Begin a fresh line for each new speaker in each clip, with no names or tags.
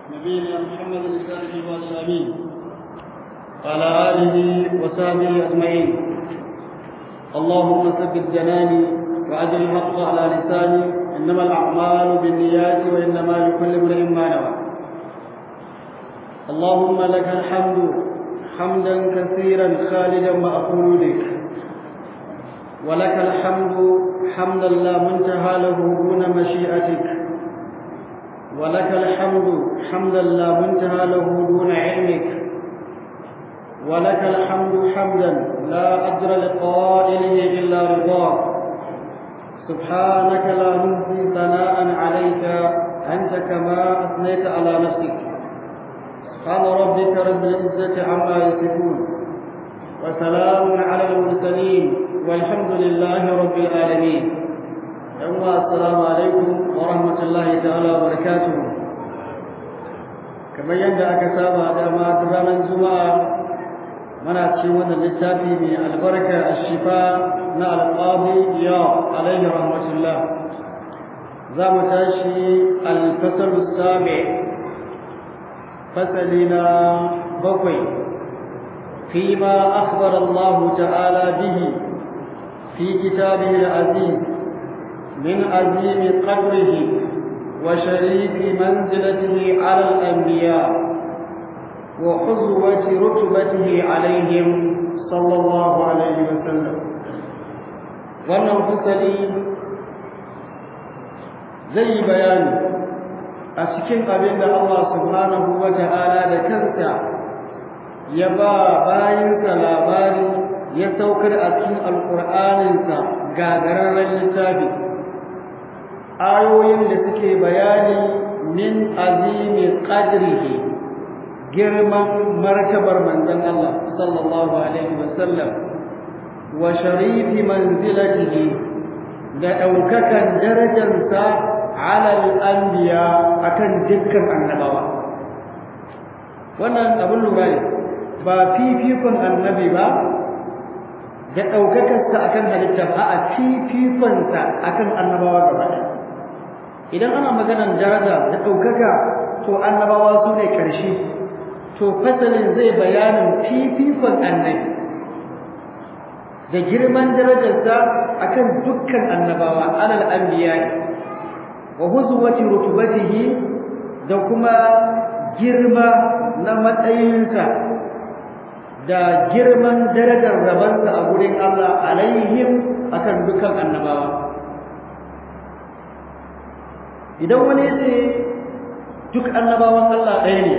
نبينا محمد الصالح والسامين وعلى آله وصحبه أجمعين اللهم ثبت جناني وأجل الحق على لساني إنما الأعمال بالنيات وإنما لكل امرئ ما نوى اللهم لك الحمد حمدا كثيرا خالدا مع خلودك ولك الحمد حمدا لا منتهى له دون مشيئتك ولك الحمد حمدا لا منتهى له دون علمك ولك الحمد حمدا لا أجر لقائله إلا رضاك سبحانك لا نهدي ثناء عليك أنت كما أثنيت على نفسك سبحان ربك رب العزة عما يصفون وسلام على المرسلين والحمد لله رب العالمين يوم السلام عليكم ورحمة الله تعالى وبركاته كما يندى أكسابة داما درانا الجمعة muna ci wannan littafi mai albarka a shifa na alƙabi ya alaihi rahmatullah za mu tashi alfasalu sabi fasali na bakwai fi ma akhbar Allah ta'ala bihi fi kitabihi al-aziz min azim qadrihi wa sharifi manzilatihi ala al-anbiya' وحظوة رتبته عليهم صلى الله عليه وسلم wannan fasali zai yi bayani a cikin abin da Allah subhanahu wa ta'ala da kansa ya ba bayansa labari ya saukar a cikin alƙur'aninsa gagararren littafi ayoyin da suke bayani min azimi qadrihi girman martabar manzon Allah sallallahu alaihi wasallam wa sharifi manzilatihi da daukakan darajarsa ala al-anbiya akan dukkan annabawa wannan abin lura ne ba fifikon annabi ba da daukakarsa akan halitta ba a fifikonsa akan annabawa gaba idan ana maganar daraja da daukaka to annabawa su ne karshe to fasalin zai bayanin fifikon annabi da girman darajarsa akan dukkan annabawa alal anbiya wa huzwati rutubatihi da kuma girma na matsayinsa da girman darajar rabansa a gurin Allah alaihim akan dukkan annabawa idan wani ya ce duk annabawan Allah ɗaya ne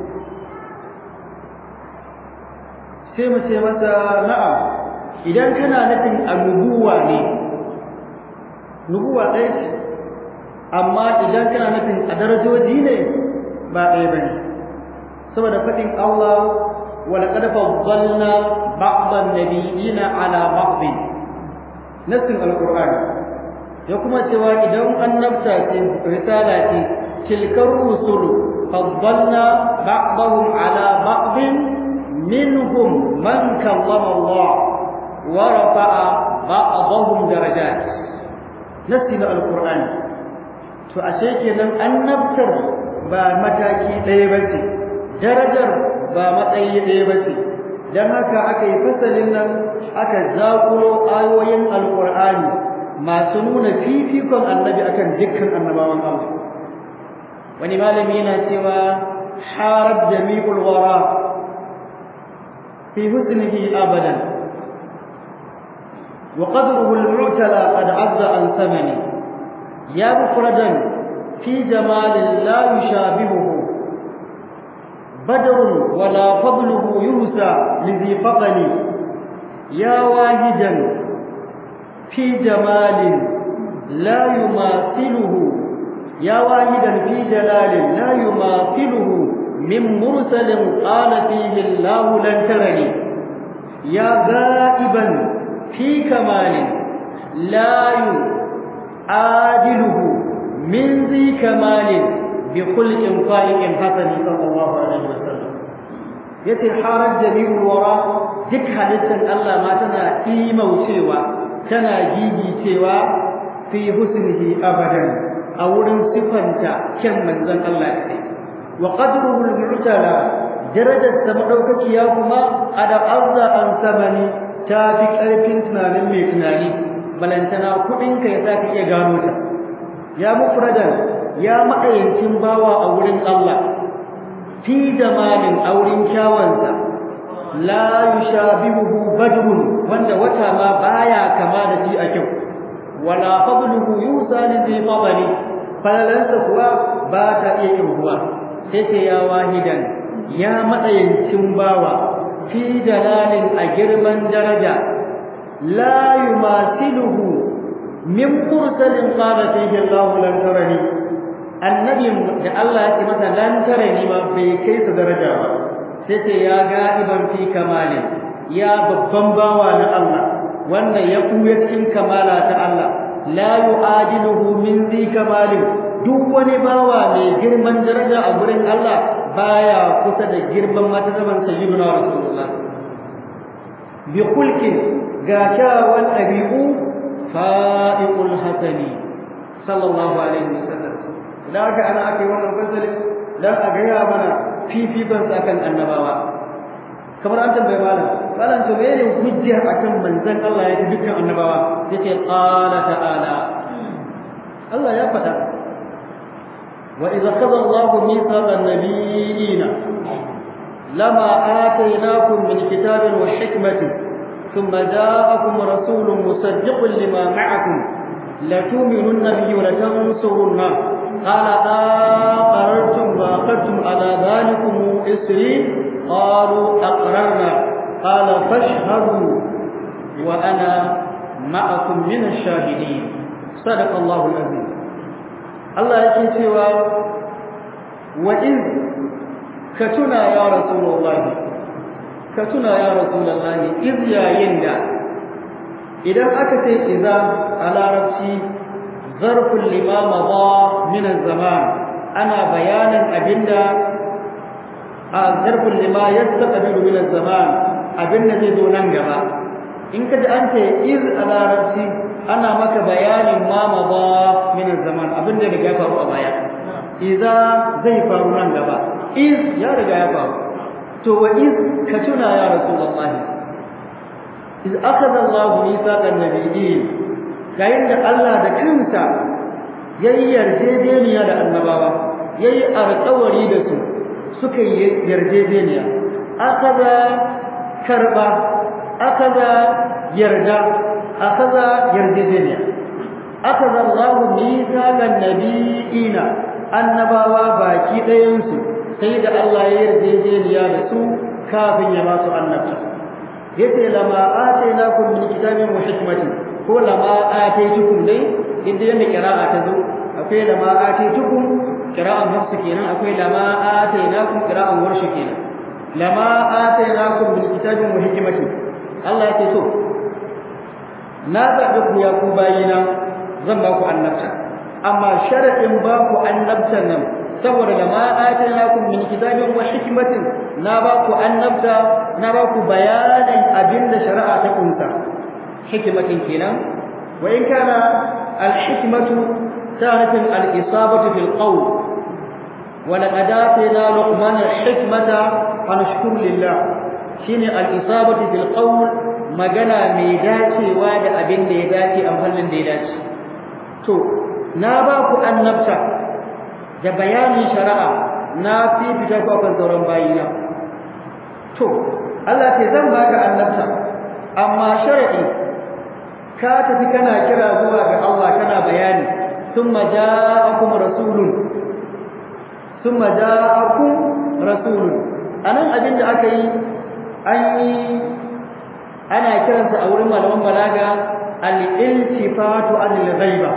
sai mu ce masa na'am idan kana nufin annubuwa ne nubuwa ɗaya ce amma idan kana nufin a darajoji ne ba ɗaya bane saboda faɗin Allah wa laqad faddalna ba'dhan nabiyina ala ba'd nasin alquran ya kuma cewa idan annabta ce risala ce tilkar rusul faddalna ba'dahum ala ba'd منهم من كلم الله ورفع بعضهم درجات نسينا القرآن to ashe kenan annabtar ba mataki ɗaya ba ce darajar ba matsayi ɗaya ba ce don haka aka yi fasalin nan aka zakulo ayoyin alƙur'ani masu nuna fifikon annabi akan dukkan annabawan Allah wani malami yana cewa harar jami'ul wara في حسنه أبدا وقدره المعتلى قد عز عن ثمنه يا مفردا في جمال لا يشابهه بدر ولا فضله يهسى لذي فقن يا واهدا في جمال لا يماثله يا واهدا في جلال لا يماثله من مرسل قال فيه الله لن ترني يا غائبا في كمال لا يعادله من ذي كمال بخلق فائق حسن صلى الله عليه وسلم yace harar jami'ul wara duk halittar Allah ma tana imaucewa tana gigicewa fi husnihi abadan a wurin sifanta kyan manzon Allah ne wa qadruhu al-mu'tala darajar sa madaukakiya kuma ada azza an samani ta fi karfin tunanin mai tunani balantana kudin ka ya saka iya gano ta ya mufradan ya ma'ayancin bawa a wurin Allah fi jamalin aurin kyawansa la yushabihu badrun wanda wata ma baya kama da shi a kyau wala fadluhu yusani bi fadli falalansa kuwa ba ta iya kirguwa sai ce ya wahidan ya matsayincin bawa fi dalalin a girman daraja la yumasiluhu min mursalin qala fihi Allah lan tarani annabi da Allah ya ce masa lan tarani ma bai kai su daraja ba sai ce ya ga'iban fi kamalin ya babban bawa na Allah wanda ya kuya cikin kamala ta Allah la yu'adiluhu min zi kamalin duk wani bawa mai girman daraja a gurin Allah baya kusa da girman matasaban sayyidina rasulullah bi khulqin ga kyawawan ɗabi'u fa'iqul hasani sallallahu alaihi wasallam idan aka ana ake wannan fasali dan a gaya mana fifikon akan annabawa kamar an tambaye malam malam to mene hujja akan manzon Allah ya fi dukkan annabawa yace qala ta'ala Allah ya faɗa wa idza qada Allah mithaqan nabiyina lama atainakum min kitabin wa hikmatin thumma ja'akum rasulun musaddiqun lima ma'akum la tu'minunna bihi wa la tansurunna qala aqarrtum wa aqadtum ala dhalikum isri قالوا أقررنا قال فاشهدوا وأنا معكم من الشاهدين صدق الله العظيم الله يكي سوى وإذ كتنا يا رسول الله كتنا يا رسول الله إذ يا يندا إذا أكت إذا على ربسي ظرف لما مضى من الزمان أنا بيانا أبندا zarfin lima yastaqbilu min az-zaman abin da zai zo nan gaba in ka ji an ce iz a larabci ana maka bayanin ma ba min az-zaman abin da riga ya faru a baya idza zai faru nan gaba iz ya riga ya faru to wa iz ka tuna ya rasulullah iz akhadha Allah mithaqan nabiyyin yayin da Allah da kansa yayi yarjejeniya da annabawa yayi alƙawari da su suka yi yarjejeniya akaza karba akaza yarda akaza yarjejeniya akaza Allahu mithaqan nabiyina annabawa baki ɗayan su sai da Allah ya yarjejeniya da su kafin ya ba su annabta yace lama atainakum min kitabin wa hikmatin ko lama ataitukum dai inda yanda qira'a ta zo akwai lama ataitukum qira'an hafsu kenan akwai lama atainakum qira'an warshi kenan lama atainakum min kitabin wa hikmatin Allah yake to na zaɓi ku ya ku bayina zan ba ku annabta amma sharadin ba ku annabtan nan saboda lama atainakum min kitabin wa hikmatin na ba ku annabta na ba ku bayanin abinda shari'a ta kunta hikmatin kenan wa in kana al-hikmatu ta'rifin al-isabatu fil qawl ولقد آتينا لقمان الحكمة أن اشكر لله شين الإصابة في القول مجانا ميداتي واد أبن ديداتي أم هل ديداتي تو ناباكو أن نبتا da bayanin shari'a na fifita ku akan sauran bayina to Allah ce zan baka annabta amma shar'i ka tafi kana kira zuwa ga Allah kana bayani thumma ja'akum rasulun thumma ja'akum rasulun anan abin da aka yi an yi ana kiransa a wurin malaman balaga al-iltifatu anil ghaiba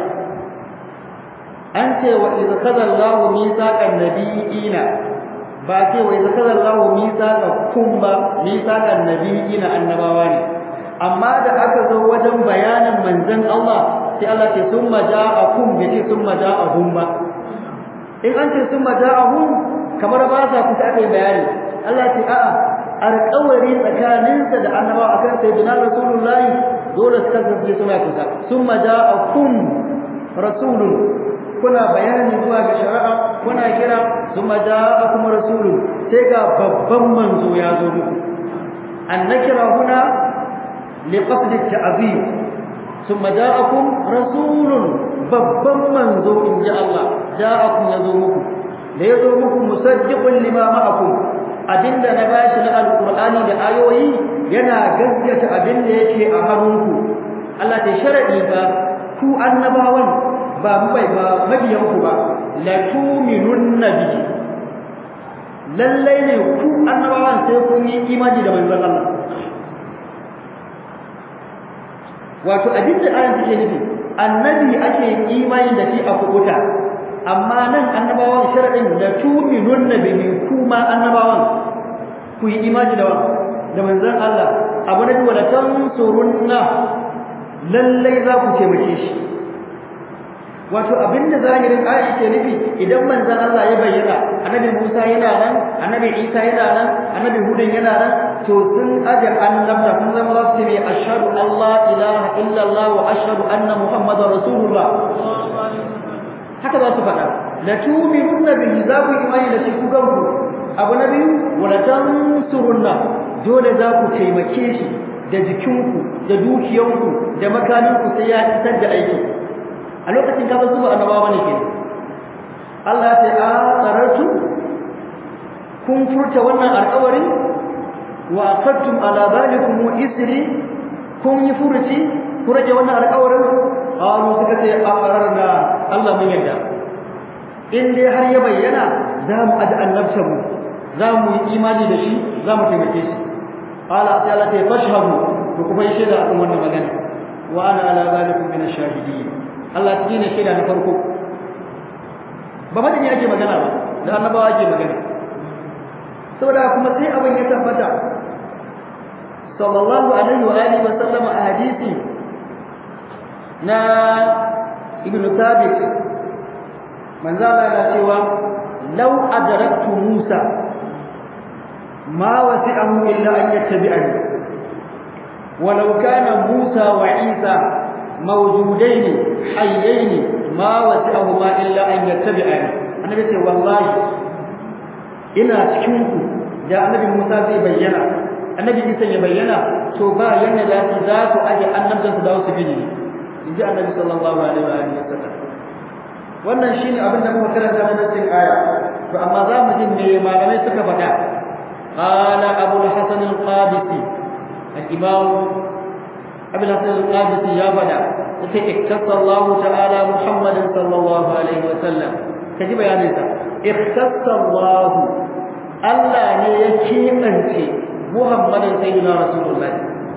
an ce wa idza kaza Allahu mithaqan nabiyina ba ce wa idza kaza Allahu mithaqakum ba mithaqan nabiyina annabawa ne amma da aka zo wajen bayanin manzon Allah sai Allah ce summa ja'akum bai ce summa ja'ahum ba in an ce summa ja'ahum kamar ba sa kusa aka yi bayani Allah ce a'a alƙawari tsakaninsa da annabawa akan sayyidina rasulullahi dole su kasance suna kusa summa ja'akum rasulun kuna bayani zuwa ga shari'a kuna kira thumma ja'akum rasulun sai ga babban manzo ya zo muku annakira huna liqasd at-ta'zim thumma ja'akum rasulun babban manzo inji Allah ja'akum yazo muku da yazo muku musaddiqun lima ma'akum abinda na bashi na alqur'ani da ayoyi yana gaskata abinda yake a hannunku Allah ta sharadi ba ku annabawan ba bai ba mabiyan ku ba la tu'minun nabi lallai ne ku annabawan sai kun yi imani da manzon Allah wato abinda ayan take nufi annabi ake imani da shi a kubuta amma nan annabawan sharadin la tu'minun nabi kuma annabawan ku yi imani da da manzon Allah abu na wala tansurunna lallai za ku taimake shi wato abinda zahirin ayi ke nufi idan manzon Allah ya bayyana annabi Musa yana nan annabi Isa yana nan annabi Hudun yana nan to sun ajar annabta kun zama za su ce ashhadu Allah ilaha illa Allah wa ashhadu anna Muhammadar Rasulullah haka za su faɗa la tu'minunna bihi za ku imani da shi ku ganku abu na biyu wala tansurunna dole za ku taimake shi da jikinku da dukiyanku da makaninku sai ya isar da aiki a lokacin ka bazu annabawa ne ke Allah ta a tsarartu kun furta wannan alƙawari wa aqadtum ala zalikum isri kun yi furuci ku rage wannan alƙawarin qalu suka ce aqrarna Allah mun yadda in dai har ya bayyana za mu aji annabta mu za mu yi imani da shi za mu taimake shi qala sai Allah ta fashhadu to kuma yi shaida akan wannan magana wa ana ala zalikum min ash-shahidin Allah shi ne shaida na farko ba madani ake magana ba da annabawa ake magana saboda kuma sai abin ya tabbata sallallahu alaihi wa alihi wa sallam a hadisi na ibn thabit manzo Allah ya cewa law adraktu Musa ma wasi'ahu illa an yattabi'ani ولو كان موسى وعيسى موجودين حيين ما وسعهما الا ان يتبعاني annabi ce wallahi ina cikin ku da annabi Musa zai bayyana annabi Isa ya bayyana to ba yanda da su za su aje annabtan su da su bi ne inji annabi sallallahu alaihi wa alihi wasallam wannan shine abin da muka karanta na cikin aya to amma za mu ji me malamai suka faɗa qala abul hasan al-qabisi al-imam أبي الحسن القادسي يا بدا اختص الله تعالى محمد صلى الله عليه وسلم كجب يا نساء اختص الله ألا يكيمنت محمد سيدنا رسول الله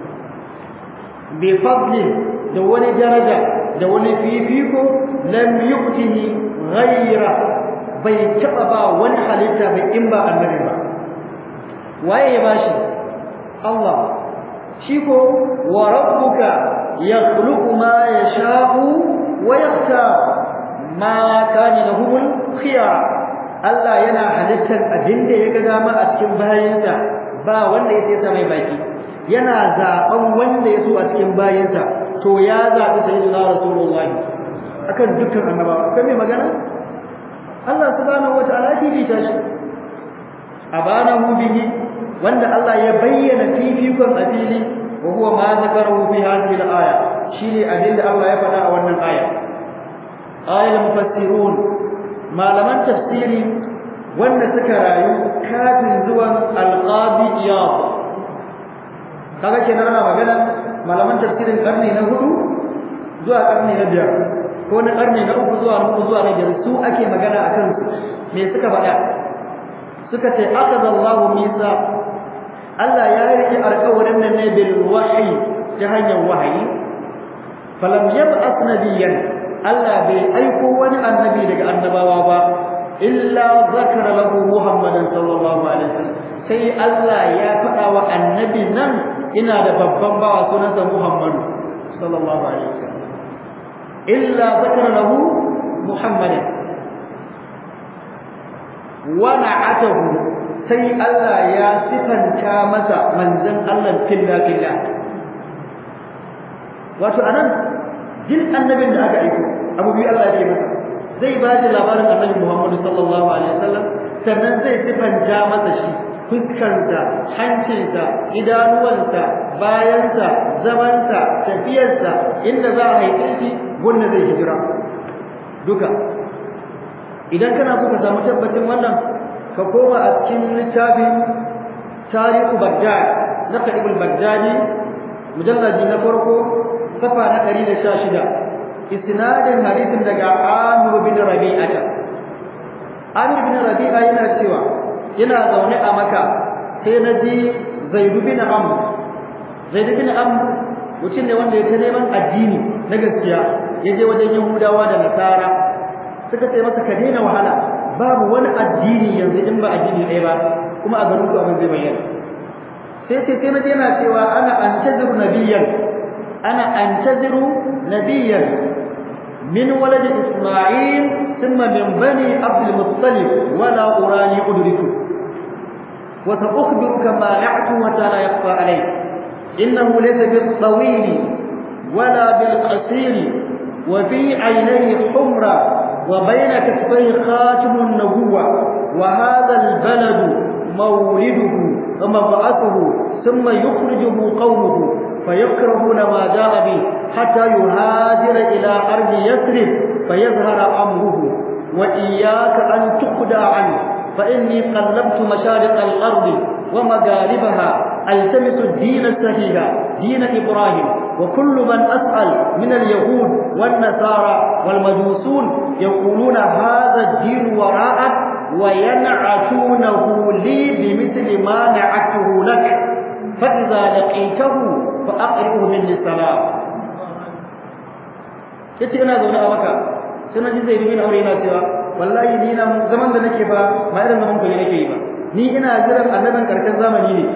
بفضل دون درجة دون فيفيكو لم يؤته غيره bai taɓa ba wani halitta bai in ba annabi ba waye ya bashi Allah shi ko wa rabbuka yakhluqu ma yasha'u wa yakhtar ma kana lahumul khiyar Allah yana halittar abinda ya ga dama a cikin bayinsa ba wanda ya sa mai baki yana zaben wanda ya so a cikin bayinsa to ya zabi sayyidina rasulullah akan dukkan annabawa kai mai magana Allah subhanahu wataala shi bi tashi abanahu bihi wanda Allah ya bayyana fifikon a fili wa huwa ma zakarahu fi hadhihi al-aya shine abin da Allah ya faɗa a wannan aya ayal mufassirun malaman tafsiri wanda suka rayu kafin zuwan al-qadi iyad kaga kenan ana magana malaman tafsirin karni na hudu zuwa karni na biyar ko na karni na uku zuwa hudu zuwa na biyar su ake magana akan su me suka faɗa suka ce akada Allahu misa Allah ya rike alƙawarin nan ne bil wahyi ta hanyar wahayi falam yab'ath nabiyyan Allah bai aiko wani annabi daga annabawa ba illa zakara lahu Muhammadan sallallahu alaihi wasallam sai Allah ya faɗa wa annabi nan ina da babban bawa sunansa Muhammadu sallallahu alaihi wasallam illa zakara lahu Muhammadan wa na'atahu sai Allah ya sifanta masa manzon Allah filla filla wato anan jin annabin da aka aiko abu biyu Allah ya ce masa zai ba da labarin annabi Muhammad sallallahu alaihi wasallam sannan zai sifanta masa shi fuskarsa hancinsa idanuwansa bayansa zamansa tafiyarsa inda za a haife shi gunda zai hijira duka idan kana so ka samu tabbacin wannan ka koma a cikin littafin tarihu bagdad na kadibul bagdadi mujalladi na farko safa na 116 isnadin hadisin daga amir bin rabi'ata amir bin rabi'a yana cewa yana zaune a maka sai na ji zaidu bin amr zaidu bin amr mutum ne wanda ya ta neman addini na gaskiya ya je wajen yahudawa da nasara suka ce masa ka daina wahala babu wani addini yanzu in ba addini ɗaya ba kuma a garin ku abin zai bayyana sai ce sai na je yana cewa ana antaziru nabiyyan ana antaziru nabiyyan min walad isma'il thumma min bani abdul muttalib wala urani udriku wa sa'ukhbiruka ma ya'tu wa la yakhfa alayk innahu laysa bil tawil wala bil qasir wa fi 'aynayhi humra وبين كتفيه خاتم النبوة وهذا البلد مولده ومبعثه ثم يخرجه قومه فيكرهون ما جاء به حتى يهاجر إلى أرض يثرب فيظهر أمره وإياك أن تخدع عنه فإني قلبت مشارق الأرض ومغاربها التمس الدين الصحيح دين إبراهيم وكل من أسأل من اليهود والنصارى والمجوسون يقولون هذا الدين وراءك وينعتونه لي بمثل ما نعته لك فإذا لقيته فأقرئه مني السلام yace ina zaune a maka sai na ji zai bin aure yana cewa wallahi ni na zaman da nake ba ba irin zaman ku ne nake yi ba ni ina jiran annabin karshen zamani ne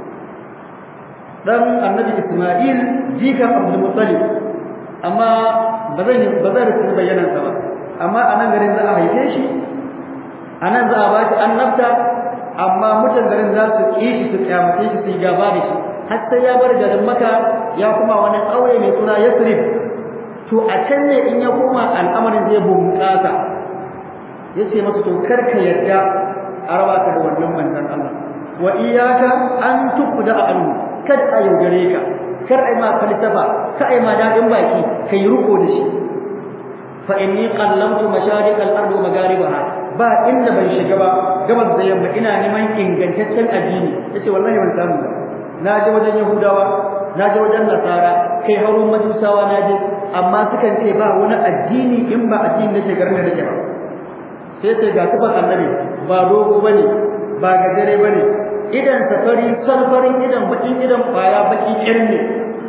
dan annabi Isma'il jikan Abdul Muttalib amma ba zan ba zan rubuta bayanan sa ba amma a nan garin za a haife shi a nan za a ba shi annabta amma mutan garin za su ƙi shi su kyamace shi su yi gaba da shi har sai ya bar garin maka ya kuma wani ƙauye mai suna Yasrib to a can ne in ya koma al'amarin zai bunƙasa yace masa to kar ka yarda a raba ka da wannan manzon Allah wa iyyaka an tuqda anhu kad a yaudare ka kar ai ma falsafa ka ai ma dadin baki kai ruko da shi fa inni qallamtu mashariq al-ard wa magharibaha ba inda ban shiga ba gabas da yamma ina neman ingantaccen addini yace wallahi ban samu ba na je wajen yahudawa na je wajen nasara kai harun majusawa na je amma sukan ce ba wani addini in ba addini nake garin da nake ba sai sai ga sifar annabi ba dogo bane ba gajere bane idan safari salfarin idan bakin idan kwaya baki irin ne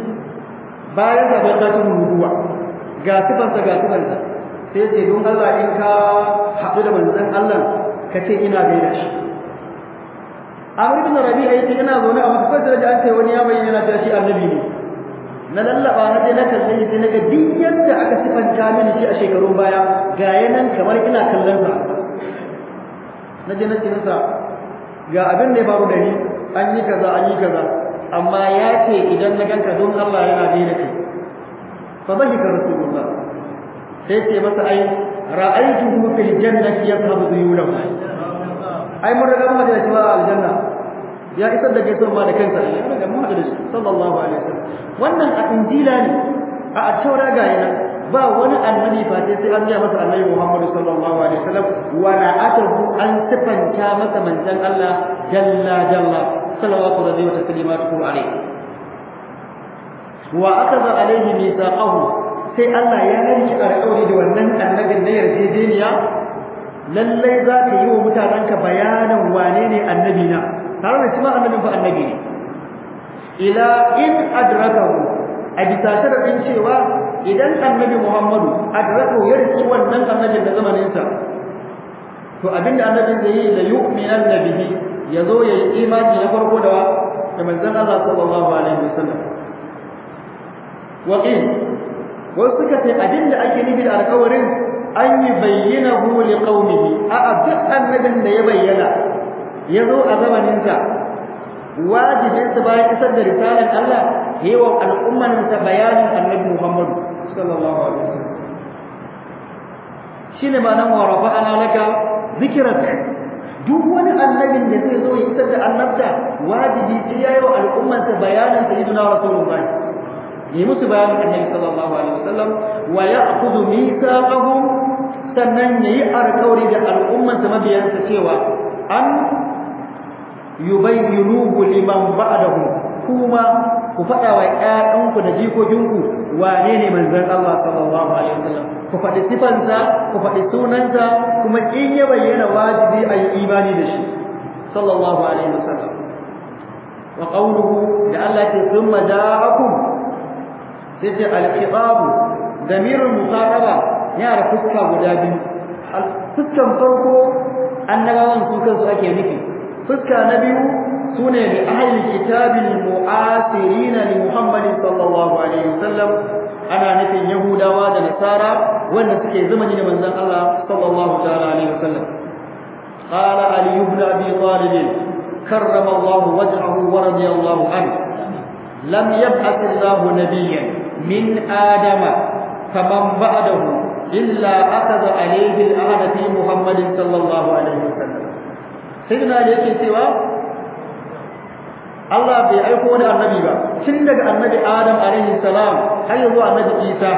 bayan da ta tun rubuwa ga sifarsa ga sifarsa sai ce don Allah in ka haɗu da manzon Allah ka ce ina gaida shi Amr ibn Rabi'a yace ina zaune a Makka sai da an ce wani ya bayyana cewa shi annabi ne na lallaba na je na kalle shi sai naga duk yadda aka sifanta mini shi a shekarun baya ga yanan kamar ina kallon sa na je na ce masa ga abin da ya faru da ni an yi kaza an yi kaza amma ya ce idan na ganka don Allah yana daina kai fa dhahika rasulullah sai ce masa ai ra'aytuhu fil jannati yadhhabu duyulahu ai mun riga mun da cewa aljanna ya isar da gaisuwa ma da kansa ya riga mun da shi sallallahu alaihi wasallam wannan a injila ne a taura ga yana ba wani annabi fa sai sai an ga masa annabi Muhammad sallallahu alaihi wasallam wa la'atahu an sifanta masa manzon Allah jalla jalla salawatu rabbi wa taslimatuhu alaihi wa akaza alaihi mithaqahu sai Allah ya rike alƙawari da wannan annabin na yarjejeniya lallai za ka yi wa mutanenka bayanin wane ne annabi na tare da cewa annabin fa annabi ne ila in adrakahu a bisa sharadin cewa idan annabi Muhammadu adrakahu ya riki wannan annabin da zamanin sa to abinda annabin zai yi la yu'minan nabihi yazo ya yi imani na farko da da manzon Allah sallallahu alaihi wasallam wa in wasu suka ce abinda ake nufi da alƙawarin an yi bayyanahu li qaumihi a duk annabin da ya bayyana ya zo a zamanin sa wajibin sa bayan isar da risalar Allah yayi wa al'umman sa bayanin annabi Muhammad sallallahu alaihi wasallam shine ma'anar wa rafa'ana laka zikrak duk wani annabin da zai zo ya isar da annabta wajibi sai yayi wa al'ummarsa bayanin sayyidina rasulullah yi musu bayanin annabi sallallahu alaihi wasallam wa ya'khudhu mithaqahum sannan yayi alƙawari da al'ummarsa mabiyansa cewa an yubayyinuhu liman ba'dahu kuma ku faɗa wa ƴaƴanku da jikokinku wane ne manzon Allah sallallahu alaihi wasallam ku faɗi sifansa ku faɗi sunansa kuma in ya bayyana wajibi a yi imani da shi sallallahu alaihi wasallam wa qawluhu da Allah ce thumma ja'akum sai ce al-khitab damirul muqaraba yana da fuska guda biyu fuskan farko annabawan su kansu ake nufi fuska na biyu sune li ahli kitabil mu'asirin li Muhammadin sallallahu alaihi wasallam ana nufin Yahudawa da Nasara wanda suke zamani da manzon Allah sallallahu ta'ala alaihi wasallam qala ali ibn abi talib karrama Allah wajhahu wa radiyallahu anhu lam yab'ath Allah nabiyyan min adama faman ba'dahu illa akhadha alayhi al-ahd fi Muhammad sallallahu alaihi wasallam sayyidina ali yake cewa Allah bai aiko wani annabi ba tun daga annabi Adam alaihi salam har yanzu annabi Isa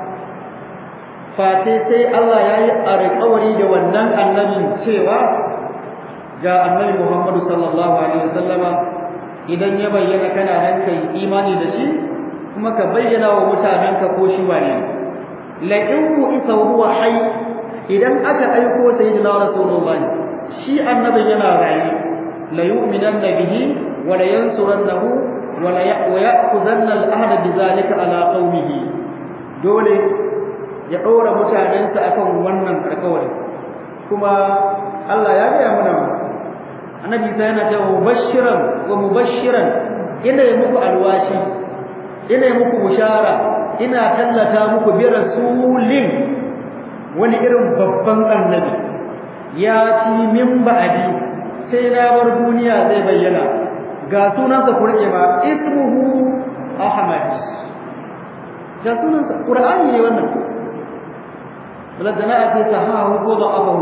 fate sai Allah ya yi alƙawari da wannan annabin cewa ga annabi Muhammadu sallallahu alaihi wasallama idan ya bayyana kana nan kai imani da shi kuma ka bayyana wa mutanenka ko shi wane la in ku isa huwa hayy idan aka aiko sayyidina rasulullahi shi annabin yana raye la yu'minanna bihi wa la yansurannahu wa la ya'khudhanna al-ahda bidhalika ala qaumihi dole ya ɗora mutanensa akan wannan alƙawari kuma Allah ya gaya mana annabi sai yana cewa mubashiran wa mubashiran ina yi muku alwashi ina yi muku bushara ina tallata muku bi rasulin wani irin babban annabi ya ci min ba'adi sai na bar duniya zai bayyana ga sunansa ku rike ma ismuhu ahmad ga sunansa qur'ani ne wannan ولدنا أتي سهاه وضعفه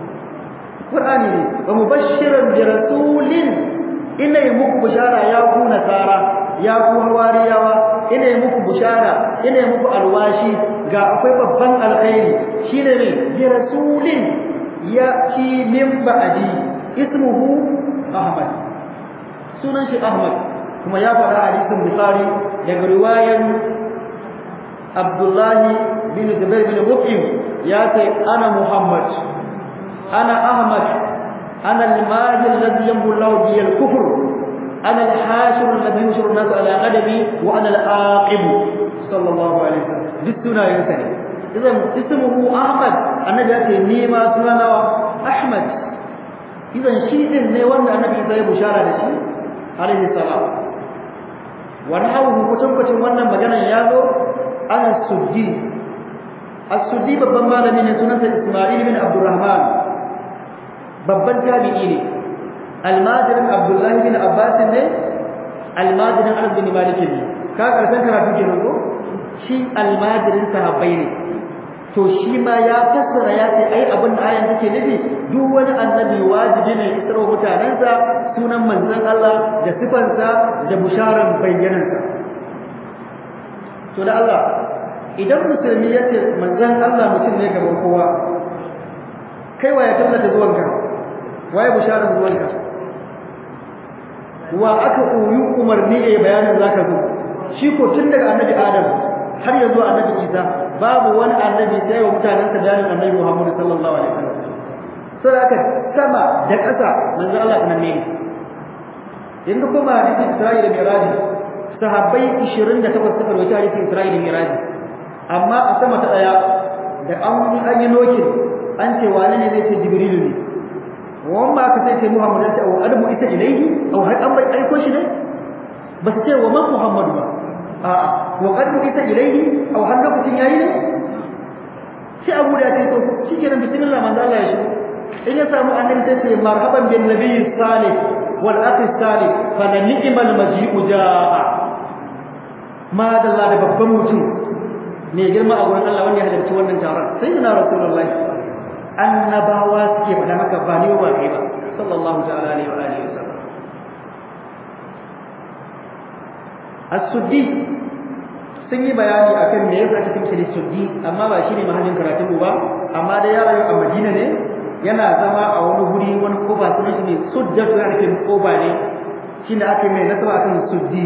قرآن ومبشرا برسول إن يمك بشارة ياكو نصارى ياكو هوارياوا إن يمك بشارة إن يمك الواشي ga akwai babban alkhairi shine ne bi rasulin ya ci min ba'di ismuhu ahmad sunan shi ahmad kuma ya faɗa hadisin bukhari daga riwayan abdullahi bin zubair bin mut'im ya ce ana muhammad ana ahmad ana al-mahdi alladhi yamhu Allah bi al-kufr ana al-hashir alladhi yushru an-nas ala qadami wa ana al-aqib sallallahu alaihi wasallam duk sunayen sa ne idan ismuhu ahmad annabi ya ce ni ma sunana ahmad idan shi din ne wanda annabi sai bushara da shi alaihi salam wa nahawu kutankucin wannan maganar ya zo an suddi as-suddi babban malami ne sunansa Isma'il bin Abdurrahman babban tabi'i ne almajirin Abdullah bin Abbas ne almajirin Anas bin Malik ne ka karshen karatu kenan ko shi almajirin sahabbai ne to shi ma ya fassara ya ce ai abin da ayan take nufi duk wani annabi wajibi ne ya tsaro mutanensa sunan manzon Allah da sifansa da busharan bayyanansa to da Allah idan musulmi ya ce manzon Allah mutum ne gaban kowa kai wa ya tallata zuwanka waye bisharar zuwanka wa aka koyi umarni ya bayanin zaka zo shi ko tun daga annabi Adam har ya zo annabi Isa babu wani annabi sai wa mutanen sa bayanin annabi Muhammad sallallahu alaihi wasallam sai aka sama da ƙasa manzon Allah nan ne yanzu kuma hadisi Isra'ila da Miraj sahabbai 28 suka rawaita hadisi Isra'ila da Miraj amma a sama ta daya da an yi an yi nokin an ce wane ne zai ce jibrilu ne wan ba ka sai ce muhammad sai au adamu ita ilaihi au har an bai aiko shi ne ba su ce wa man muhammadu ba a wa qadmu ita ilaihi au har lokacin yayi ne sai abu da ce to shikenan bismillah manzo Allah ya shi in ya samu annabi sai ce marhaban bin nabiyyi salih wal akhi salih fa ni'mal maji'u jaa ma dalla da babban mutum mai girma a gurin Allah wanda ya halarci wannan taron sai yana rasulullahi annabawa suke faɗa maka ba ne ba kai ba sallallahu ta'ala alaihi wa alihi wasallam as-suddi sun yi bayani akan me yasa ake kimsa suddi amma ba shine mahallin karatun ba amma da ya rayu a Madina ne yana zama a wani guri wani koba sunan shi ne suddatu yana nufin koba ne shine ake mai nasaba akan suddi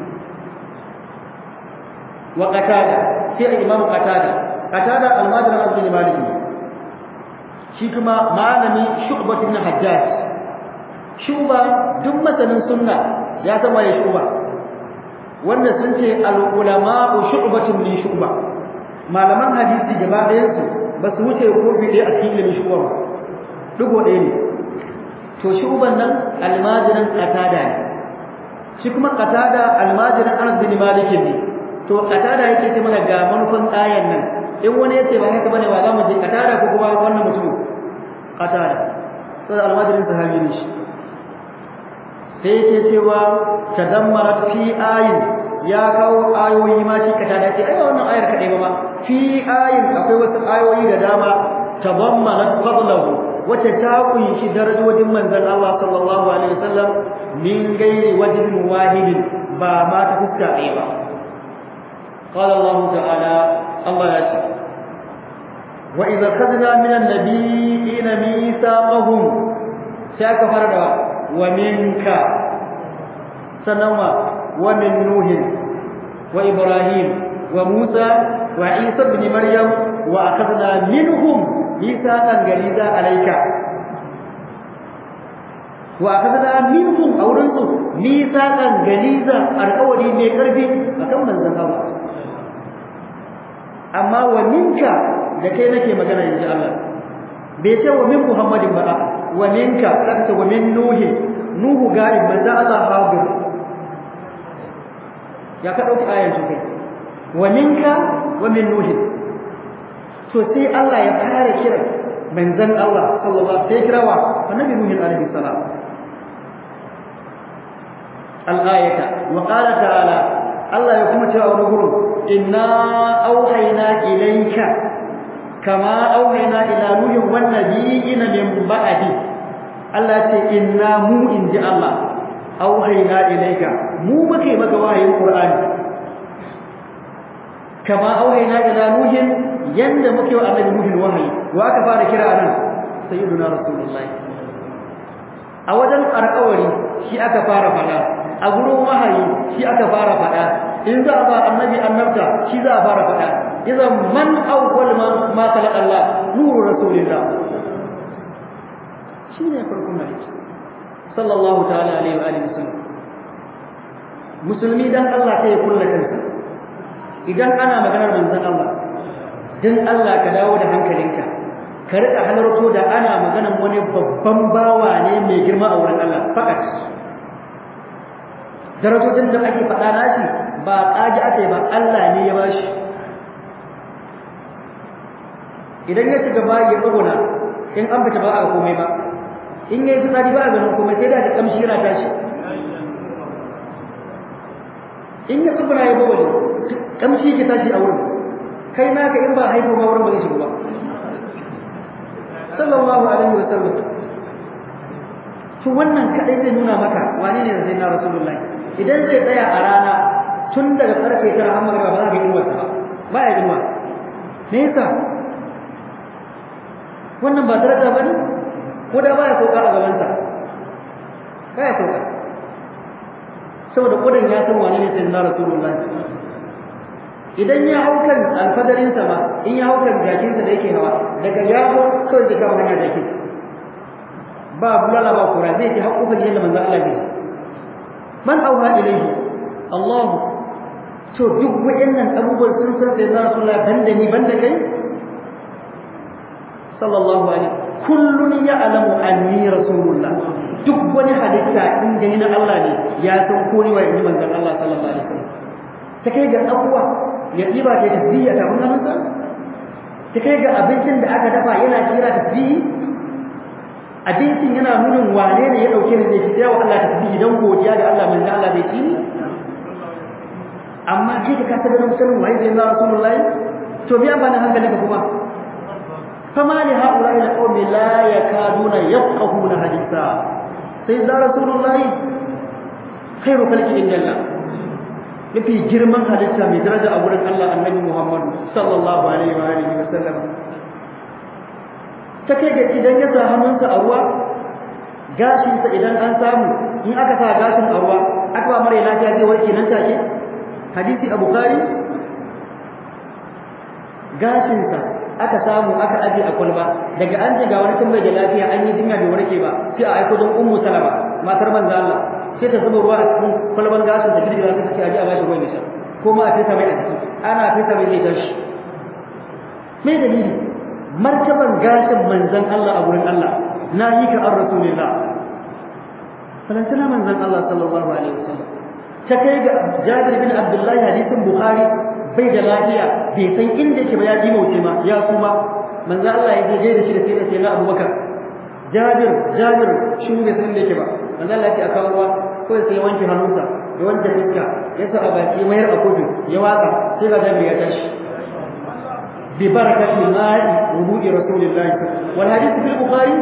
wa qatada sai imam qatada qatada al-madani al-bin maliki shi kuma malami shu'bah ibn hajjaj shuba duk masanin sunna ya zama ya shuba wanda sun ce al-ulama shu'batun min shuba malaman hadisi gaba ɗayan su ba su wuce kofi ɗaya a cikin ilimin shuba ba dugo ɗaya ne to shuban nan almajirin qatada ne shi kuma qatada almajirin anas bin malik ne to qatada yake ce mana ga manufan ayan nan in wani yace ba haka bane wa za mu je qatada ko kuma wannan mutum qatada sai almajirin sahabi ne shi sai yake cewa tadammarat fi ayin ya kawo ayoyi ma shi qatada ce ai wannan ayar kadai ba ma fi ayin akwai wasu ayoyi da dama tadammanat fadlahu wata ta kunshi darajojin manzon Allah sallallahu alaihi wasallam min gairi wajhin wahidin ba ma ta fuska ɗaya ba قال الله تعالى الله يأتي وإذا أخذنا من النبيين ميثاقهم شاك فردا ومنك سنوى ومن نوح وإبراهيم وموسى وعيسى بن مريم وأخذنا منهم ميثاقا غليظا عليك وأخذنا منهم أو رنسوا ميثاقا غليظا القولي من قربي أكم من ذنبه amma wa minka da kai nake magana yanzu Allah bai ce wa min Muhammadin ba wa minka zaka ce wa min Nuhi Nuhu ga'ib manzo Allah hadir ya ka dauki ayan kai wa minka wa min Nuhi to sai Allah ya fara kira manzon Allah sallallahu alaihi wasallam kirawa annabi Nuhu alaihi salam al-ayata wa qala ta'ala Allah ya kuma cewa wani gurin inna auhayna ilayka kama auhayna ila nuhin wan nabiyina min ba'di Allah ce inna mu inji Allah auhayna ilayka mu muke maka wahayin Qur'ani kama auhayna ila nuhin yanda muke wa annabi nuhin wahayi wa aka fara kira anan sayyiduna rasulullahi a wajen alƙawari shi aka fara faɗa a gurin wahayi shi aka fara faɗa in za a ba annabi annabta shi za a fara faɗa idan man awwal ma ma khalaqa Allah nuru rasulillah shine farkon nabi sallallahu ta'ala alaihi wa alihi wasallam musulmi dan Allah sai ya kulla kansa idan ana maganar manzon Allah dan Allah ka dawo da hankalinka ka rika halarto da ana maganar wani babban bawa ne mai girma a wurin Allah fakat darajojin da ake faɗa nashi ba ƙaji aka yi ba Allah ne ya bashi idan ya shiga bayi ya tsagona in an fita ba a komai ba in ya yi fitsari ba a ganin komai sai da da kamshi yana tashi in ya tsuguna ya bawali kamshi ke tashi a wurin kai naka in ba haifo ma wurin ba zai shiga ba sallallahu alaihi wa sallam to wannan kadai zai nuna maka wane ne zai na rasulullahi idan zai tsaya a rana tun daga karfe tara har magana ba za ka yi inuwarsa ba ba ya inuwa me yasa wannan ba daraja ba ne ko da ba ya sauka a gabansa ba ya sauka saboda kudan ya san wane ne sai na rasulullahi idan ya hau kan alfadarinsa ma in ya hau kan jakinsa da yake hawa daga ya hau kawai zai kama hanya jakin ba bulala ba kura zai ji haƙuƙan yadda manzo Allah ne man auha ilayhi Allah to duk wayannan abubuwan sun san sai Rasulullah banda ni banda kai sallallahu alaihi kullun ya'lamu anni rasulullah duk wani halitta in dai na Allah ne ya san ko ni wai manzon Allah sallallahu alaihi wasallam ta kai ga abuwa ya diba ta tasbiya ta wannan sa ta kai ga abincin da aka dafa yana kira tasbihi abincin yana nunin wane ne ya dauke ni zai ci sai wa Allah tasbihi dan godiya ga Allah manzo Allah zai ci ni amma kai ka kasa ganin sanin waye zai na rasulullahi to biya ba na hankali ka kuma fama li haula'i alqawmi la yakaduna yafqahuna haditha sai da rasulullahi khairu khalqi indallah mafi girman halitta mai daraja a wurin Allah annabi Muhammad sallallahu alaihi wa alihi wa sallam ta kai ga idan ya sa hannunsa a ruwa gashinsa idan an samu in aka sa gashin a ruwa aka ba mara lafiya zai warke nan take hadisi a bukhari gashinsa aka samu aka aje a kwalba daga an ji ga wani tun bai da lafiya an yi jinya bai warke ba sai a aiko don ummu salama matar manzo Allah sai ta zuba ruwa a cikin kwalban gashin da girgiza ta ce aje a bashi ruwan ya sha ko ma a fesa mai a ciki ana fesa mai zai tashi me dalili martaban gashin manzon Allah a gurin Allah na yi ka an rasulillah falantana manzon Allah sallallahu alaihi wasallam ta kai ga Jabir bin Abdullah hadisin Bukhari bai da lafiya bai san inda yake ba ya ji mauce ma ya kuma manzon Allah ya je da shi da sai da sai na Abubakar Jabir Jabir shi bai san inda yake ba manzon Allah ya ce a kawo ruwa ko sai wanke hannunsa da wanke fuska ya sa a baki mayar a kofi ya watsa sai ga Jabir ya tashi ببركة الماء وضوء رسول الله والحديث في البخاري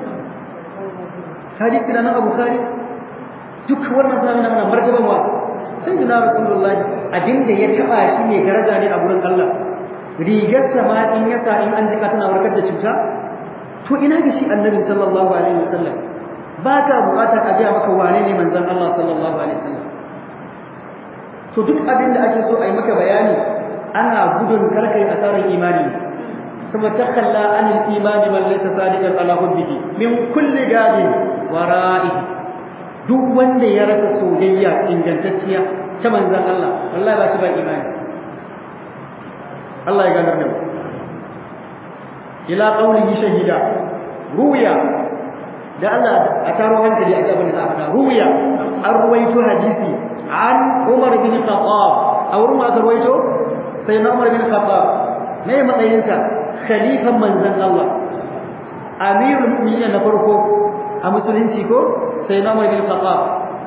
حديث لنا أبو خاري duk wannan sami na mana martaban wa sai da rasulullahi abin da ya taba shi ne daraja ne a gurin Allah rigar sama in ya sa in an jika tana warkar da cuta to ina ga shi annabi sallallahu alaihi wasallam ba ka bukatar a jiya maka wane ne manzon Allah sallallahu alaihi wasallam to duk abin da ake so a yi maka bayani ana gudun karkai asarar imani kuma takalla anil imani man laysa sadiqan ala hubbihi min kulli gadin wara'i duk wanda ya rasa soyayya ingantacciya ta manzon Allah wallahi ba shi ba imani Allah ya ganar da mu ila qawlihi shahida ruya da Allah a taro hankali a gaban da aka ruya an ruwaito hadisi an Umar bin Khattab a wurin aka ruwaito sai na Umar bin Khattab me matsayinsa khalifan manzon Allah amirul mu'minin na farko a musulunci ko sai na Umar bin Khattab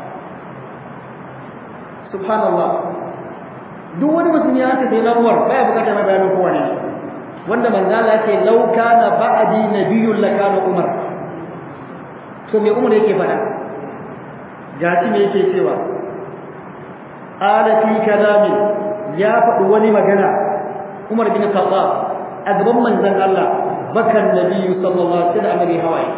subhanallah duk wani musulmi ya ce sai na Umar baya bukatar mai bayanin kowa ne wanda manzon Allah ya ce law kana ba'di nabiyyun lakana Umar to me Umar yake faɗa gashi me yake cewa ala fi kalamin ya faɗi wani magana Umar bin Khattab a gaban manzon Allah bakan Nabi sallallahu alaihi wasallam mai hawaye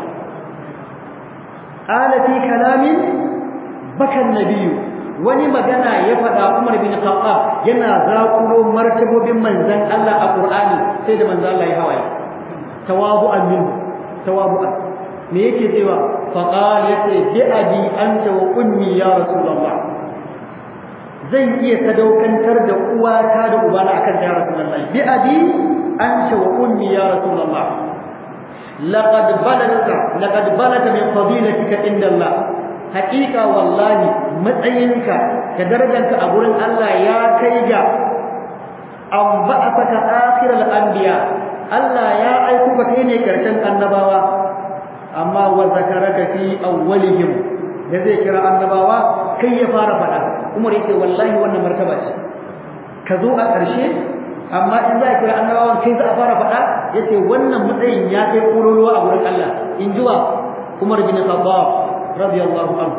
ala fi kalamin bakan Nabi wani magana ya faɗa Umar bin Khattab yana zakulo martabobin manzon Allah a Qur'ani sai da manzon Allah ya hawaye tawabu'an min tawabu'an me yake cewa faqala yace bi abi anta wa ummi ya rasulullah zan iya sadaukantar da uwata da ubana akan ya rasulullahi bi abi anta wa ummi ya rasulullah laqad balagta laqad balagta min fadilatika inda Allah haqiqa wallahi matsayinka da darajarka a gurin Allah ya kai ga an ba'athaka akhiral anbiya Allah ya aiko ka kai ne karshen annabawa amma wa zakaraka fi awwalihim da zai kira annabawa kai ya fara faɗa Umar yake wallahi wannan martaba ce ka zo a ƙarshe amma in za a kira annabawan kai za a fara faɗa yace wannan matsayin ya kai ƙololuwa a wurin Allah in ji wa Umar bin Khattab radiyallahu anhu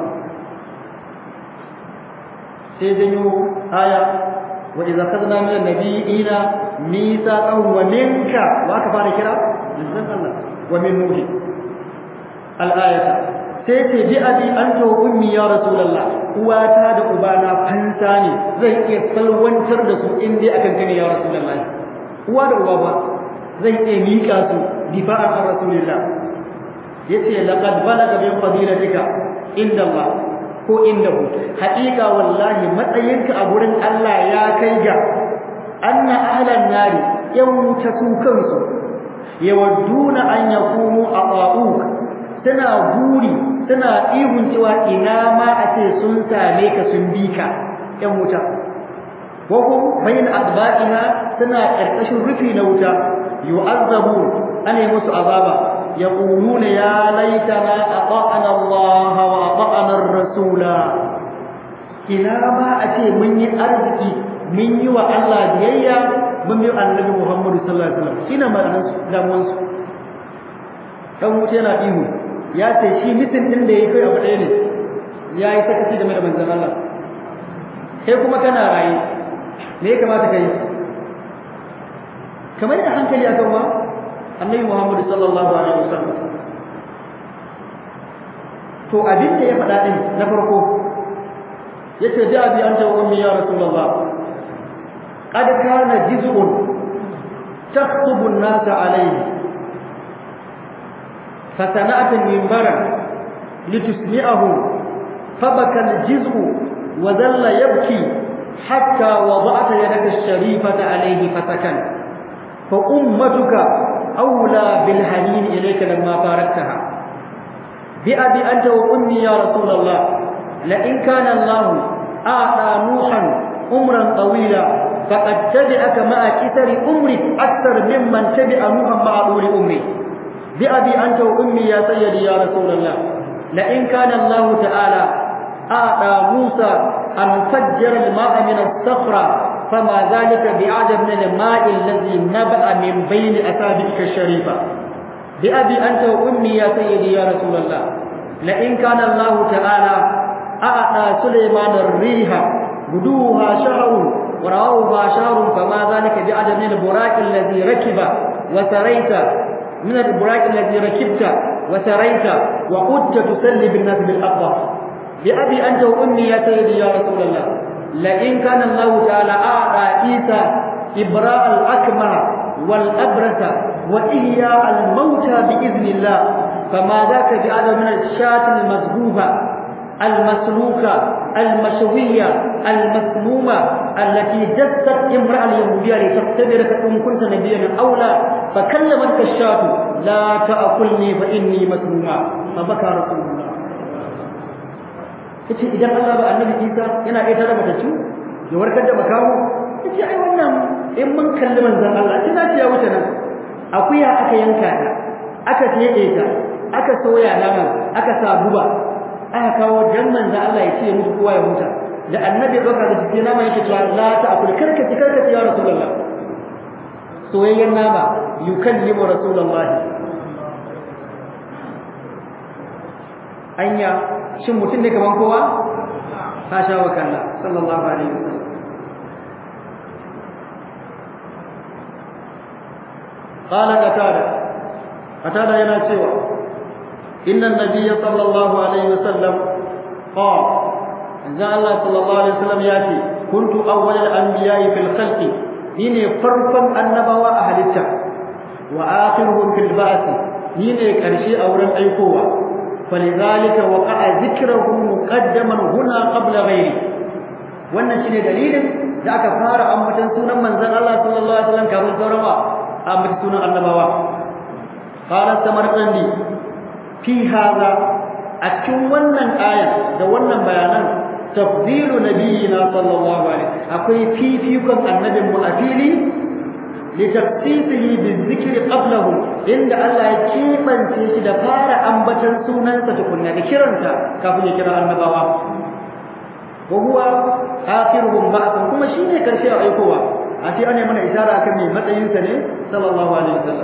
sai janyo aya wa idza khadna min an-nabiyina mithaqan wa minka wa ka fara kira manzon Allah wa min nuhi al-ayata sai ce bi abi anta wa ummi ya rasulullah uwata da ubana fansa ne zai iya salwantar da su in dai akan kane ya rasulullah uwa da uba ba zai iya mika su difa'an an rasulullah yace laqad balaga bi fadilatika inda Allah ko indahu haqiqa wallahi matsayinka a gurin Allah ya kai ga anna ahlan nari yan wuta su kansu yawadduna an yakunu ata'uk suna buri suna ihun cewa ina ma a ce sun same ka sun bi ka ƴan wuta wa hum bayin adba'iha suna karkashin rufi na wuta yu'azzabu ana musu azaba yaquluna ya laitana ata'ana Allah wa ata'ana ar-rasula ina ma a ce mun yi arziki mun yi wa Allah biyayya mun yi annabi Muhammad sallallahu alaihi wasallam shine ma'anar damuwansu dan wuta yana ihu ya ce shi mitin din da yake abu ɗaya ne ya yi sakaci game da manzon Allah kai kuma kana raye me ya kamata kai kamar da hankali akan wa annabi Muhammad sallallahu alaihi wasallam to abin da ya faɗa din na farko yace da abi anta wa ummi ya rasulullah qad kana jiz'un takhtubu an-nas alayhi fasana'at minbara litusmi'ahu fabaka al-jiz'u wa dhalla yabki hatta wada'ta yadaka ash-sharifata alayhi fasakan fa ummatuka awla bil hanin ilayka lamma baraktaha bi abi anta wa ummi ya rasulullah la in kana allah a'ta nuhan umran tawila faqad tabi'aka ma'a kithari umri akthar mimman tabi'a nuhan ma'a duri umri bi abi anta wa ummi ya sayyidi ya rasulullah la in kana allah ta'ala a'ta musa an fajjara al-ma'a min as-sakhra فما ذلك بعجب من الماء الذي نبأ من بين أصابعك الشريفة بأبي أنت وأمي يا سيدي يا رسول الله لئن كان الله تعالى أعطى سليمان الريح غدوها شهر وراوها شهر فما ذلك بعجب من البراك الذي ركب وسريت من البراك الذي ركبت وسريت وقدت تسلي بالناس بالأقوى بأبي أنت وأمي يا سيدي يا رسول الله لئن كان الله تعالى أعطى عيسى إبراء الأكمه والأبرص وإحياء الموتى بإذن الله فما ذاك بأعلى من الشاة المذبوحة المسلوكة المشوية المسمومة التي جست امرأة اليهودية لتختبرك إن كنت نبيا أو لا فكلمتك الشاة لا تأكلني فإني مسمومة فبكى رسول الله yace idan Allah ba annabi Isa yana iya tare da su ya warkar da makamu yace ai wannan in mun kalli manzon Allah sai na ya wuce nan akuya aka yanka ta aka tede ta aka soya nama aka sa guba aka kawo dan manzon Allah ya ce musu kowa ya huta da annabi ya doka da jiki nama yake cewa la ta akul karkaci karkaci ya rasulullah soyayyen nama yukallimu rasulullah anya shin mutum ne kaman kowa hasha wa kalla sallallahu alaihi wasallam qala qatada qatada yana cewa inna an-nabiy sallallahu alaihi wasallam qala inna Allah sallallahu alaihi wasallam ya ce kuntu awwal al-anbiya'i fil khalqi ni ne farkon annabawa a halitta wa akhiruhum fil ba'th ni ne karshe a wurin aikowa فلذلك وقع ذكره مقدما هنا قبل غيره wannan shine dalilin da aka fara ambatan sunan manzon Allah sallallahu alaihi wasallam kafin sauran wa ambatan sunan annabawa qala samarqandi fi hada a cikin wannan aya da wannan bayanan tafdilu nabiyina sallallahu alaihi akwai fifikon annabin mu a fili litafsisihi bizikri qablahu inda Allah ya kibance shi da fara ambatan sunansa tukunna da kiranta kafin ya kira annabawa wa huwa akhiruhum ba'dan kuma shine karshe a aikowa a sai ana mana isara akan mai matsayin sa ne sallallahu alaihi wasallam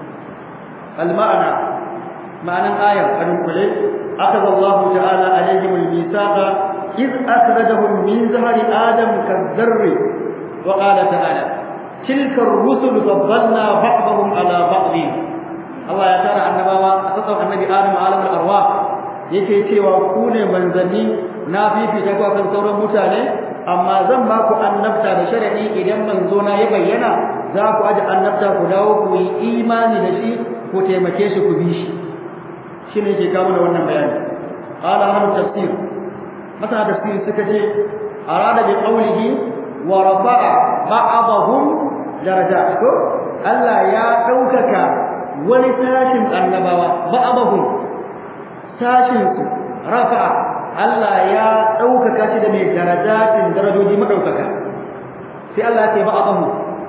al ma'ana ma'anan ayar an kule akhadha Allah ta'ala alaihim al-mithaqa iz akhrajahum min zahri adam kadh-dharri wa qala ta'ala تلك الرسل فضلنا بعضهم على بعض Allah ya tara annabawa a tsakar annabi Adam alamul arwah yake cewa ku ne manzanni na fifita ku kan sauran mutane amma zan ba ku annabta da sharadi idan manzo na ya bayyana za ku aje annabta ku dawo ku yi imani da shi ku taimake shi ku bi shi shine yake kawo da wannan bayani qala ahlu tafsir masana tafsir suka ce arada bi qawlihi wa rafa'a ba'dahum darajat ko Allah ya daukaka wani tashin annabawa ba'dahum tashin su rafa'a Allah ya daukaka shi da mai darajatin darajoji madaukaka sai Allah ya ce ba'dahum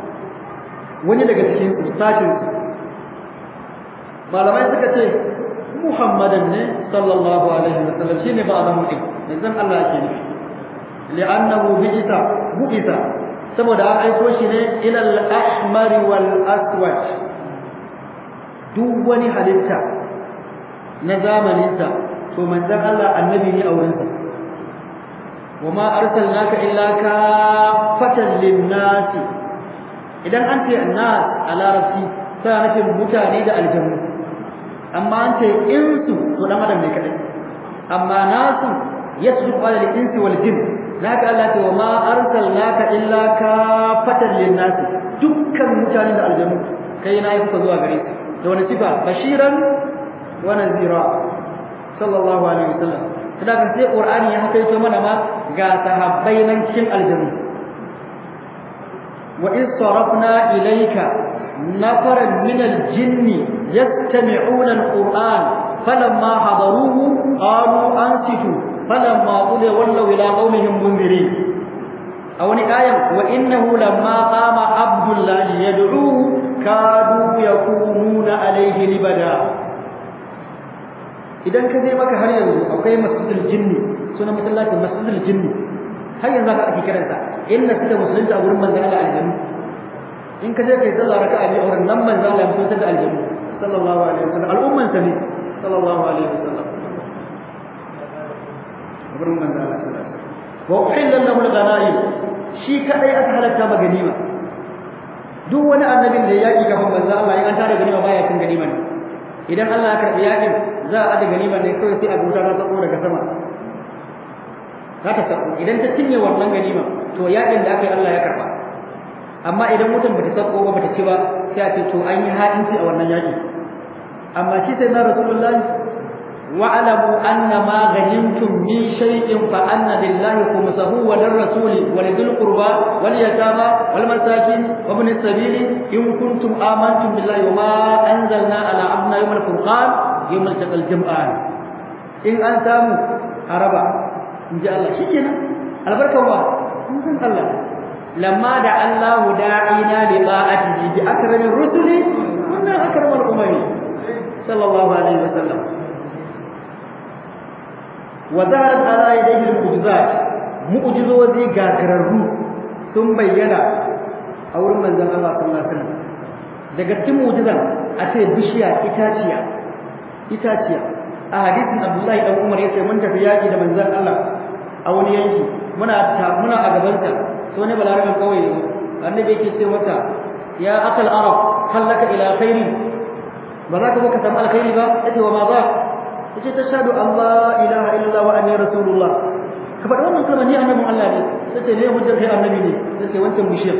wani daga cikin su tashin su malamai suka ce Muhammadan ne sallallahu alaihi wasallam shine ba'dahum din dan Allah yake nufi li'annahu bi'ita bu'ita saboda an aiko shi ne ila al-ahmar wal aswad duk wani halitta na zamaninsa to manzon Allah annabi ne a wurinsa wama arsalnaka illa kafatan linnasi idan an ce annas a larabci sai nufin mutane da aljannu amma an ce insu to dan adam ne kadai amma nasu yasduqu ala al-insi wal jinn naka Allah ce wama arsalnaka illa kafatan linnasi dukkan mutane da aljannu kai na yi zuwa gare su da wani sifa bashiran wa nazira sallallahu alaihi wasallam kada kan sai qur'ani ya hakaito mana ma ga sahabbai nan cikin aljannu wa in sarafna ilayka nafaran min aljinn yastami'una alquran falamma hadaruhu qalu ansitu falamma qudiya wallaw ila qaumihim munzirin a wani ayan wa innahu lamma qama abdullahi yad'uhu kadu yakununa alayhi libada idan ka je maka har yanzu akwai masjidul jinni sunan masallacin masjidul jinni har yanzu haka ake kiransa inna suka musulunta a wurin manzon Allah aljannu in ka je kai sallah raka'a biyu a wurin nan manzon Allah ya musulunta da aljannu sallallahu alaihi wasallam al'umman sa ne sallallahu alaihi wasallam wurin manzon Allah sallallahu alaihi wasallam wa uhilla lahu al-ghanaim shi kadai aka halatta ma ganima duk wani annabin da ya yaki gaban manzon Allah in an tare ganima baya cin ganima ne idan Allah ya karbi yakin za a aje ganima ne kawai sai a guta ta sako daga sama za ta sako idan ta cinye wannan ganima to yakin da aka yi Allah ya karba amma idan mutum bata sako ba bata ci ba sai a ce to an yi ha'inci a wannan yaki amma shi sai na rasulullahi wa'lamu anna ma ghanimtum min shay'in fa anna lillahi khumsahu wa lirrasuli wa lidhil qurba wal yatama wal masakin wa ibn as-sabili in kuntum amantum billahi wa ma anzalna ala abna yawm al-furqan yawm al-taqal jam'an in an samu araba inji Allah shikenan albarkan wa mun san Allah lamma da Allahu da'ina li ta'atihi bi akramir rusuli kunna akramal umami sallallahu alaihi wasallam wa zaharat ala yadayhi al-mu'jizat mu'jizozi gagararru sun bayyana a wurin manzon Allah sallallahu alaihi wasallam daga cikin mu'jizan a ce bishiya itaciya itaciya a hadisin Abdullahi dan Umar yace mun tafi yaki da manzon Allah a wani yanki muna muna a gaban sa so ne balarabin kawai annabi yake ce mata ya akal arab hallaka ila khairi ba za ka zo ka samu alkhairi ba yace wa ma ba yace tashhadu an la ilaha illa wa anni rasulullah ka faɗi wannan kalmar ni annabin Allah ne yace ne hujjar kai annabi ne yace wancan bishiyar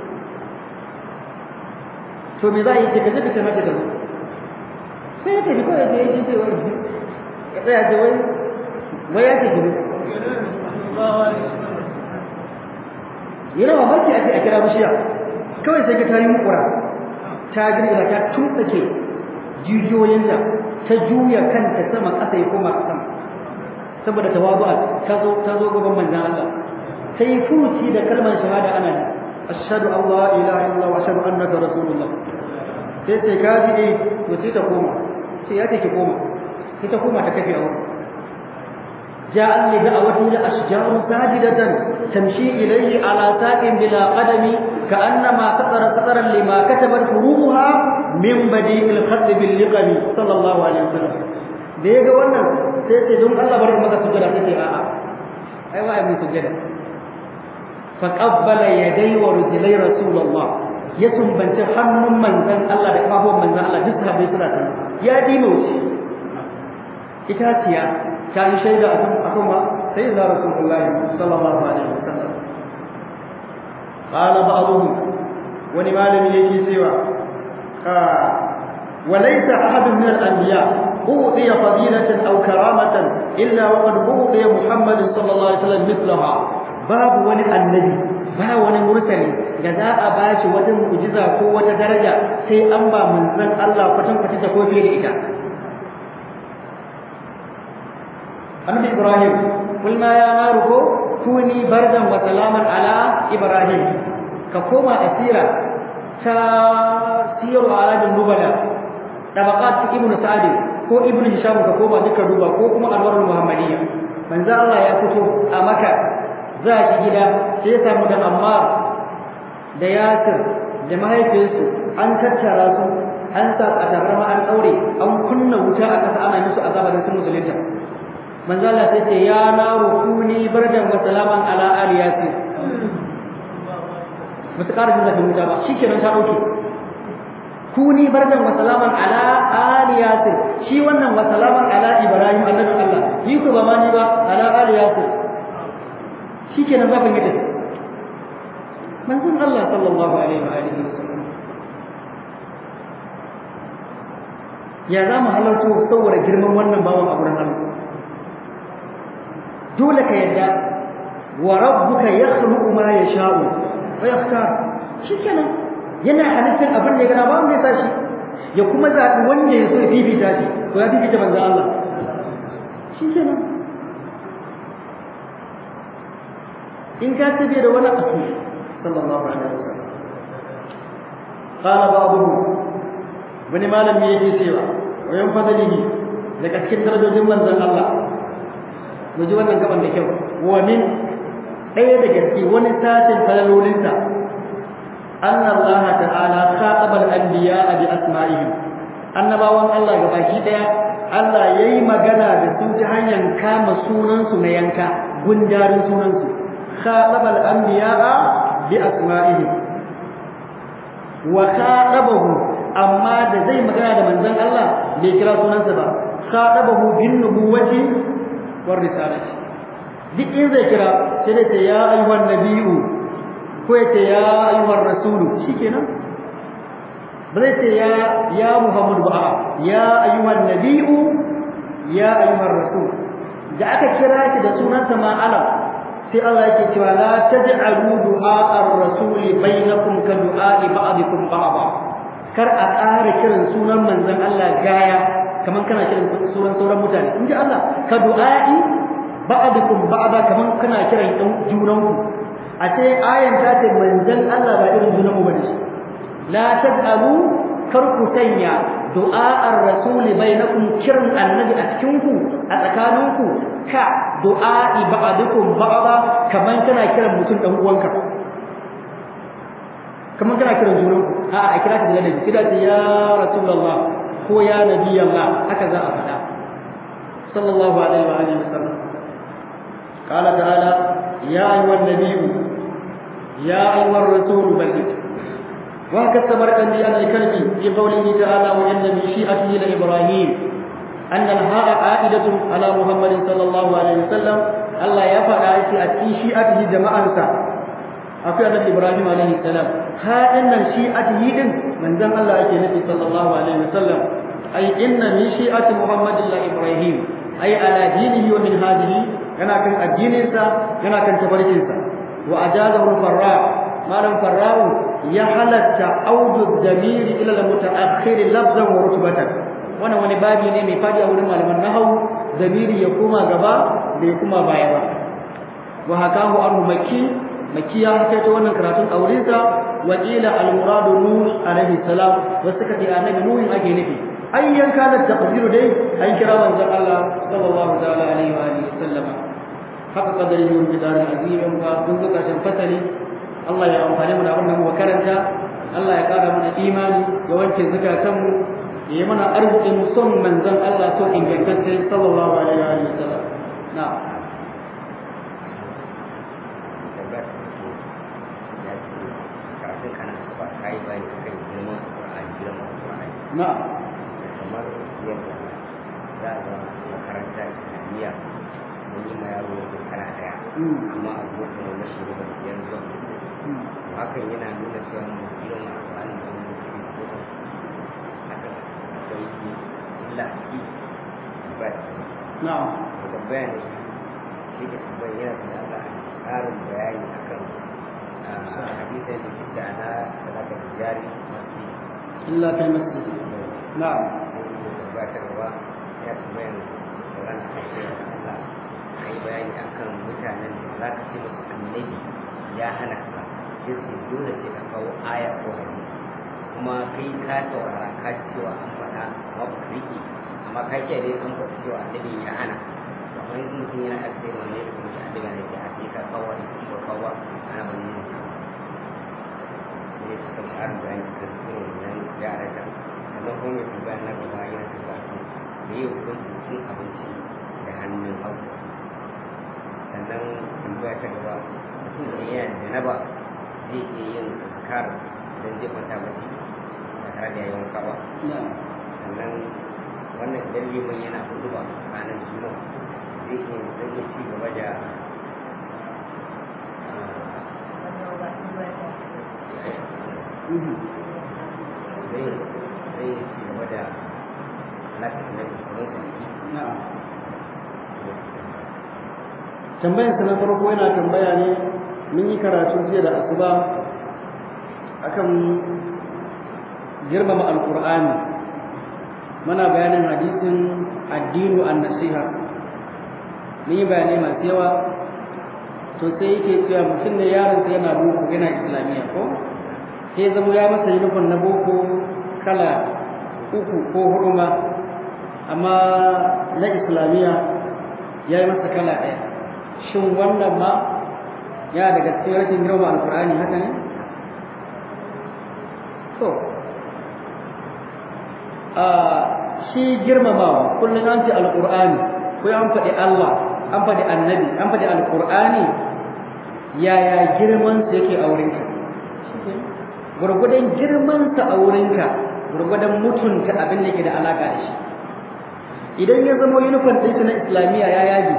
to me za a yi ce ka je ka ce mata kaza sai ya tafi kawai da yake ce wai ya tsaya ce wai wai ya ce gido yana mamaki a ce a kira bishiya kawai sai ka tari mukura ta girgiza ta tuntsake jijiyoyinta ta juya kanta sama ƙasa ya koma sama saboda tawadu'a ta zo ta zo gaban manzon Allah sai furuci da kalmar shahada ana ashhadu an la ilaha illallah wa ashhadu annaka rasulullah sai sai ka ji to sai ta koma sai ya take koma sai ta koma ta kafe a wurin جاء لدعوته الأشجار ساجدة تمشي إليه على ساق بلا قدم كأنما سطر سطرا لما كتبت حروفها من بديع الخط باللقم صلى الله عليه وسلم da ya ga wannan sai ce don Allah bari maka sujada sai a'a ai wa mun sujada fa qabbala yaday wa rijlai rasulullah ya sumbanci hannun manzon Allah da kafofin manzon Allah duk sahabbai suna tare ya dima wuce itaciya ta yi shaida a kan ma sai da rasulullah sallallahu alaihi wasallam qala ba'dhum wani malami yake cewa وليس أحد من الأنبياء أوتي فضيلة أو كرامة إلا وقد أوتي محمد صلى الله عليه وسلم مثلها باب ولي النبي ba wani murtali da za a bashi wata mu'jiza ko wata daraja sai an ba manzon Allah kwatan kwatan ta ko fiye da ita Annabi Ibrahim kulma ya naru ko kuni bardan wa salaman ala Ibrahim ka koma asira ta siyaru alamin nubala tabaqat ibn sa'd ko ibn hisham ka koma duka duba ko kuma alwarul muhammadiyya manzo Allah ya fito a maka za shi gida sai ya samu da ammar da yasir da mahaifiyarsu an tattara su an sa a tabarma an daure an kunna wuta a kasa ana musu azaba da sun musulunta manzo Allah sai ce ya naru kuni bardan wa salaman ala ali yasir ba su ƙara jin zafin wuta ba shikenan ta dauke kuni bardan wa salaman ala ali yasir shi wannan wa salaman ala ibrahim annabi Allah yi ku ba ma ni ba ala ali yasir shikenan zafin ya tafi manzon Allah sallallahu alaihi wa alihi wasallam ya za mu halarta saboda girman wannan bawan a gurin Allah dole ka yadda wa rabbuka yakhluqu ma yasha'u wa yakhtar shikenan yana halittar abin da ya gana ba wanda ya tashi ya kuma zaɓi wanda ya so ya fifita shi to ya fifita manzon Allah shikenan in ka tabe da wani asu sallallahu alaihi wasallam qala ba'dhum wani malami yake cewa wayan fadalihi daga cikin darajojin manzon Allah mu ji wannan gaban da kyau wa min ɗaya daga cikin wani satin falalolinsa anna Allah ta'ala khataba al-anbiya bi asma'ihim annabawan Allah gabaki daya Allah yayi magana da su ta hanyar kama sunan su na yanka gundarin sunan su khataba al-anbiya bi asma'ihim wa khatabahu amma da zai magana da manzon Allah bai kira sunansa ba khatabahu bin nubuwati war risalati duk in zai kira sai da ce ya ayyuhan nabiyyu ko ya ce ya ayyuhan rasulu shikenan ba zai ce ya ya muhammadu ba ya ayyuhan nabiyyu ya ayyuhan rasul da aka kira shi da sunansa ma alam sai Allah yake cewa la taj'alu du'a ar-rasul bainakum ka du'a ba'dikum ba'da kar a ƙara kiran sunan manzon Allah gaya kaman kana kiran sunan sauran mutane inji Allah ka du'a'i ba'dukum ba'da kaman kana kiran ɗan junanku a ce ayan ta ce manzon Allah ba irin junanmu bane shi la taj'alu kar ku sanya du'a ar-rasul bainakum kiran annabi a cikin ku a tsakaninku ka du'a'i ba'dukum ba'da kaman kana kiran mutum dan uwanka kaman kana kiran junanku a a kira ka da ladabi kira ta ya rasulullah ko ya nabi Allah haka za a faɗa sallallahu alaihi wa alihi wasallam qala ta'ala ya ayyuhan nabiyyu ya ayyuhar rasul balligh wa kattabar kandi an al-kalbi fi qawlihi ta'ala wa inna min shi'atihi la ibrahim anna al-ha'a a'idatun ala muhammadin sallallahu alaihi wasallam Allah ya faɗa shi a cikin shi'atihi jama'ansa akwai annabi Ibrahim alaihi salam haɗin nan shi'atihi din manzon Allah yake nufi sallallahu alaihi wasallam ai inna min shi'ati Muhammadin la Ibrahim ai ala dinihi wa minhajihi yana kan addinin sa yana kan tafarkin sa wa ajazahu farra malam farra'u ya halatta audu damiri ila al-mutaakhir lafzan wa rutbatan wannan wani babi ne mai fadi a wurin malaman nahwu damiri ya koma gaba da ya kuma baya ba wa hakahu anhu makki makki ya kai ta wannan karatun a wurinsa wa qila al muradu nuh alaihi salam wasu suka ce annabi nuh ake nufi ayyan kana taqdiru dai an kira manzon Allah sallallahu ta'ala alaihi wa alihi sallama haka kadari yun bidar azim ka kun zuka shan fasali Allah ya amfane mu da abin da mu karanta Allah ya kara mana imani ya wanke zukatanmu ya yi mana arzikin son manzon Allah so ingantacce sallallahu alaihi wa alihi sallam na'am
kai bayani akan girman Qur'ani girman Qur'ani
na'am
kamar yadda za a zama makaranta islamiyya mun yi ma yaro wata kala daya amma a zuwa kuma mashi ne ban biyar zuwa hakan yana nuna cewa mu girma Qur'ani da mu cikin kodan hakan akwai illa a ciki ba
na'am
da tambaya ne shi ke tambaya yana da Allah ƙarin bayani akan hadisin da suke ana sadaka jari masu
illa kai masjid na'am
gabatarwa ya tambayar sauran a kai Allah ka yi bayani akan mutanen da za ka ce musu annabi ya hana ka sai su dole sai ka kawo aya ko hadisi kuma kai ka saurara ka ji cewa an faɗa amma ba ka riƙe amma ka ce dai an faɗa cewa annabi ya hana to amma yanzu mutum yana aka sai wanne ya kuma shi annabi ne ya ake ka kawo hadisi ko kawo ba ana ban yin sa ne suka ƙarin bayani kan irin wannan yara da sannan kuma mai tambaya na gaba yana tambaya kan me yi hukuncin cin abinci da hannun hagu sannan tambaya ta gaba mutum da yana da janaba zai iya yin azkar idan zai kwanta bacci ba tare da yayin wanka ba sannan wannan idan liman yana hudu ba ranar juma'a zai iya zai iya ci gaba da zai zai ci gaba da alaƙa da tsoron
na'am tambayarsa na farko yana tambaya ne mun yi karatu jiya da asuba akan girmama alkur'ani muna bayanin hadisin addinu an nasiha mun yi bayanai masu yawa to sai yake cewa mutum ne yaronsa yana boko yana islamiyya ko sai zama ya masa yunifon na boko kala uku ko hudu ma amma na islamiyya ya yi masa kala ɗaya shin wannan ma ya daga cikin rashin girma alkur'ani haka ne to a shi girmamawa kullum an ce alkur'ani ko an faɗi Allah an faɗi annabi an faɗi alkur'ani yaya girman sa yake a wurinka gurgudan girman sa a wurinka gurgudan mutunta abin da ke da alaka da shi idan ya zama uniform ɗinsa na islamiyya ya yage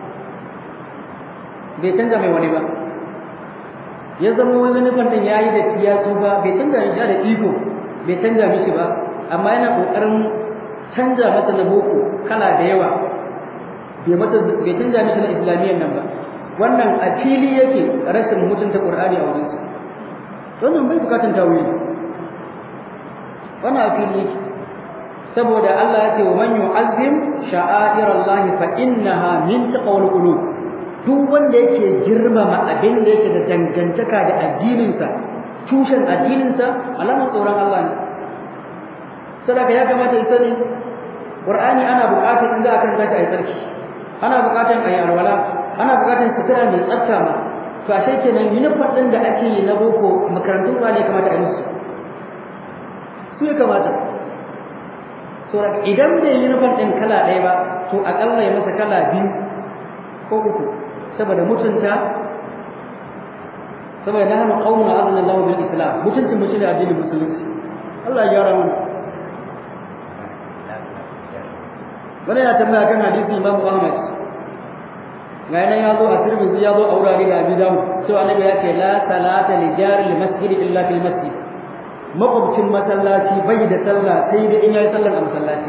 bai canza mai wani ba ya zama wani nufin din yayi da ya tsufa bai canza shi da iko bai canza mishi ba amma yana kokarin canza masa na boko kala da yawa bai mata bai canza mishi na islamiyyar nan ba wannan a fili yake rashin mutunta qur'ani a wurin sa wannan bai bukatun tawili wannan a fili yake saboda Allah ya ce wa man yu'azzim sha'airallahi fa innaha min taqwal qulub duk wanda yake girmama abin da yake da dangantaka da addininsa tushen addininsa alamar tsoron Allah ne sadaka ya kamata ya sani Qur'ani ana buƙatar in za a karanta shi a sarki ana buƙatar a yi alwala ana buƙatar sutura mai tsafta ma to ashe kenan uniform ɗin da ake yi na boko makarantun ba ne kamata a yi musu su ya kamata saboda idan bai yi uniform ɗin kala ɗaya ba to aƙalla ya masa kala biyu ko uku saboda mutunta saboda na hana ƙauna azan Allah bil Islam mutuncin mu shine addinin musulunci Allah ya gyara mana wani ya tambaya kan hadisi Imam Ahmad ga yana ya zo a Tirmidhi ya zo a wurare da Abi Dawud cewa Annabi ya ce la salata li jari al masjid illa fil masjid makwabcin masallaci bai da sallah sai da in yayi sallar a masallaci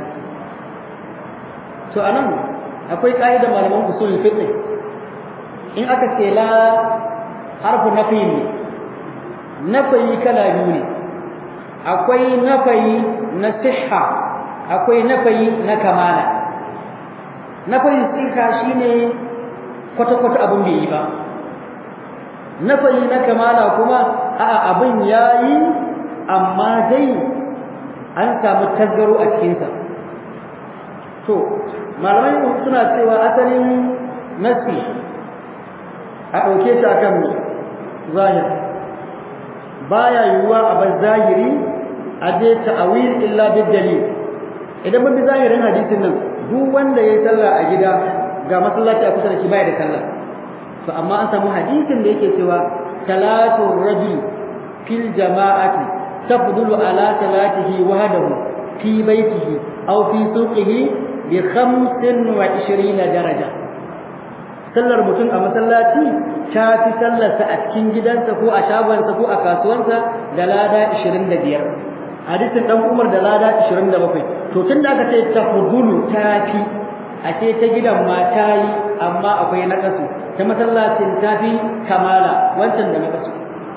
to anan akwai ƙa'idar malaman usul fiqh in aka ce la harfu nafi ne nafayi kala biyu ne akwai nafayi na sihha akwai nafayi na kamala nafayi sihha shine kwata-kwata abin bai yi ba nafayi na kamala kuma a'a abin yayi amma dai an samu tasgaro a cikinsa to malamai suna cewa asalin nasi a ɗauke shi akan mu zahir baya yiwuwa a bar zahiri a je ta'awil illa bid dalil idan mun bi zahirin hadisin nan duk wanda yayi sallah a gida ga masallaci a kusa da shi baya da sallah to amma an samu hadisin da yake cewa salatu rajul fil jama'ati tafdulu ala salatihi wahdahu fi baitihi aw fi suqihi bi 25 daraja sallar mutum a masallaci ta fi sallarsa a cikin gidansa ko a shagonsa ko a kasuwansa da lada 25 hadisin dan Umar da lada 27 to tun da aka ce tafdulu ta fi a ce ta gidan ma ta yi amma akwai nakasu ta masallacin ta fi kamala wancan da nakasu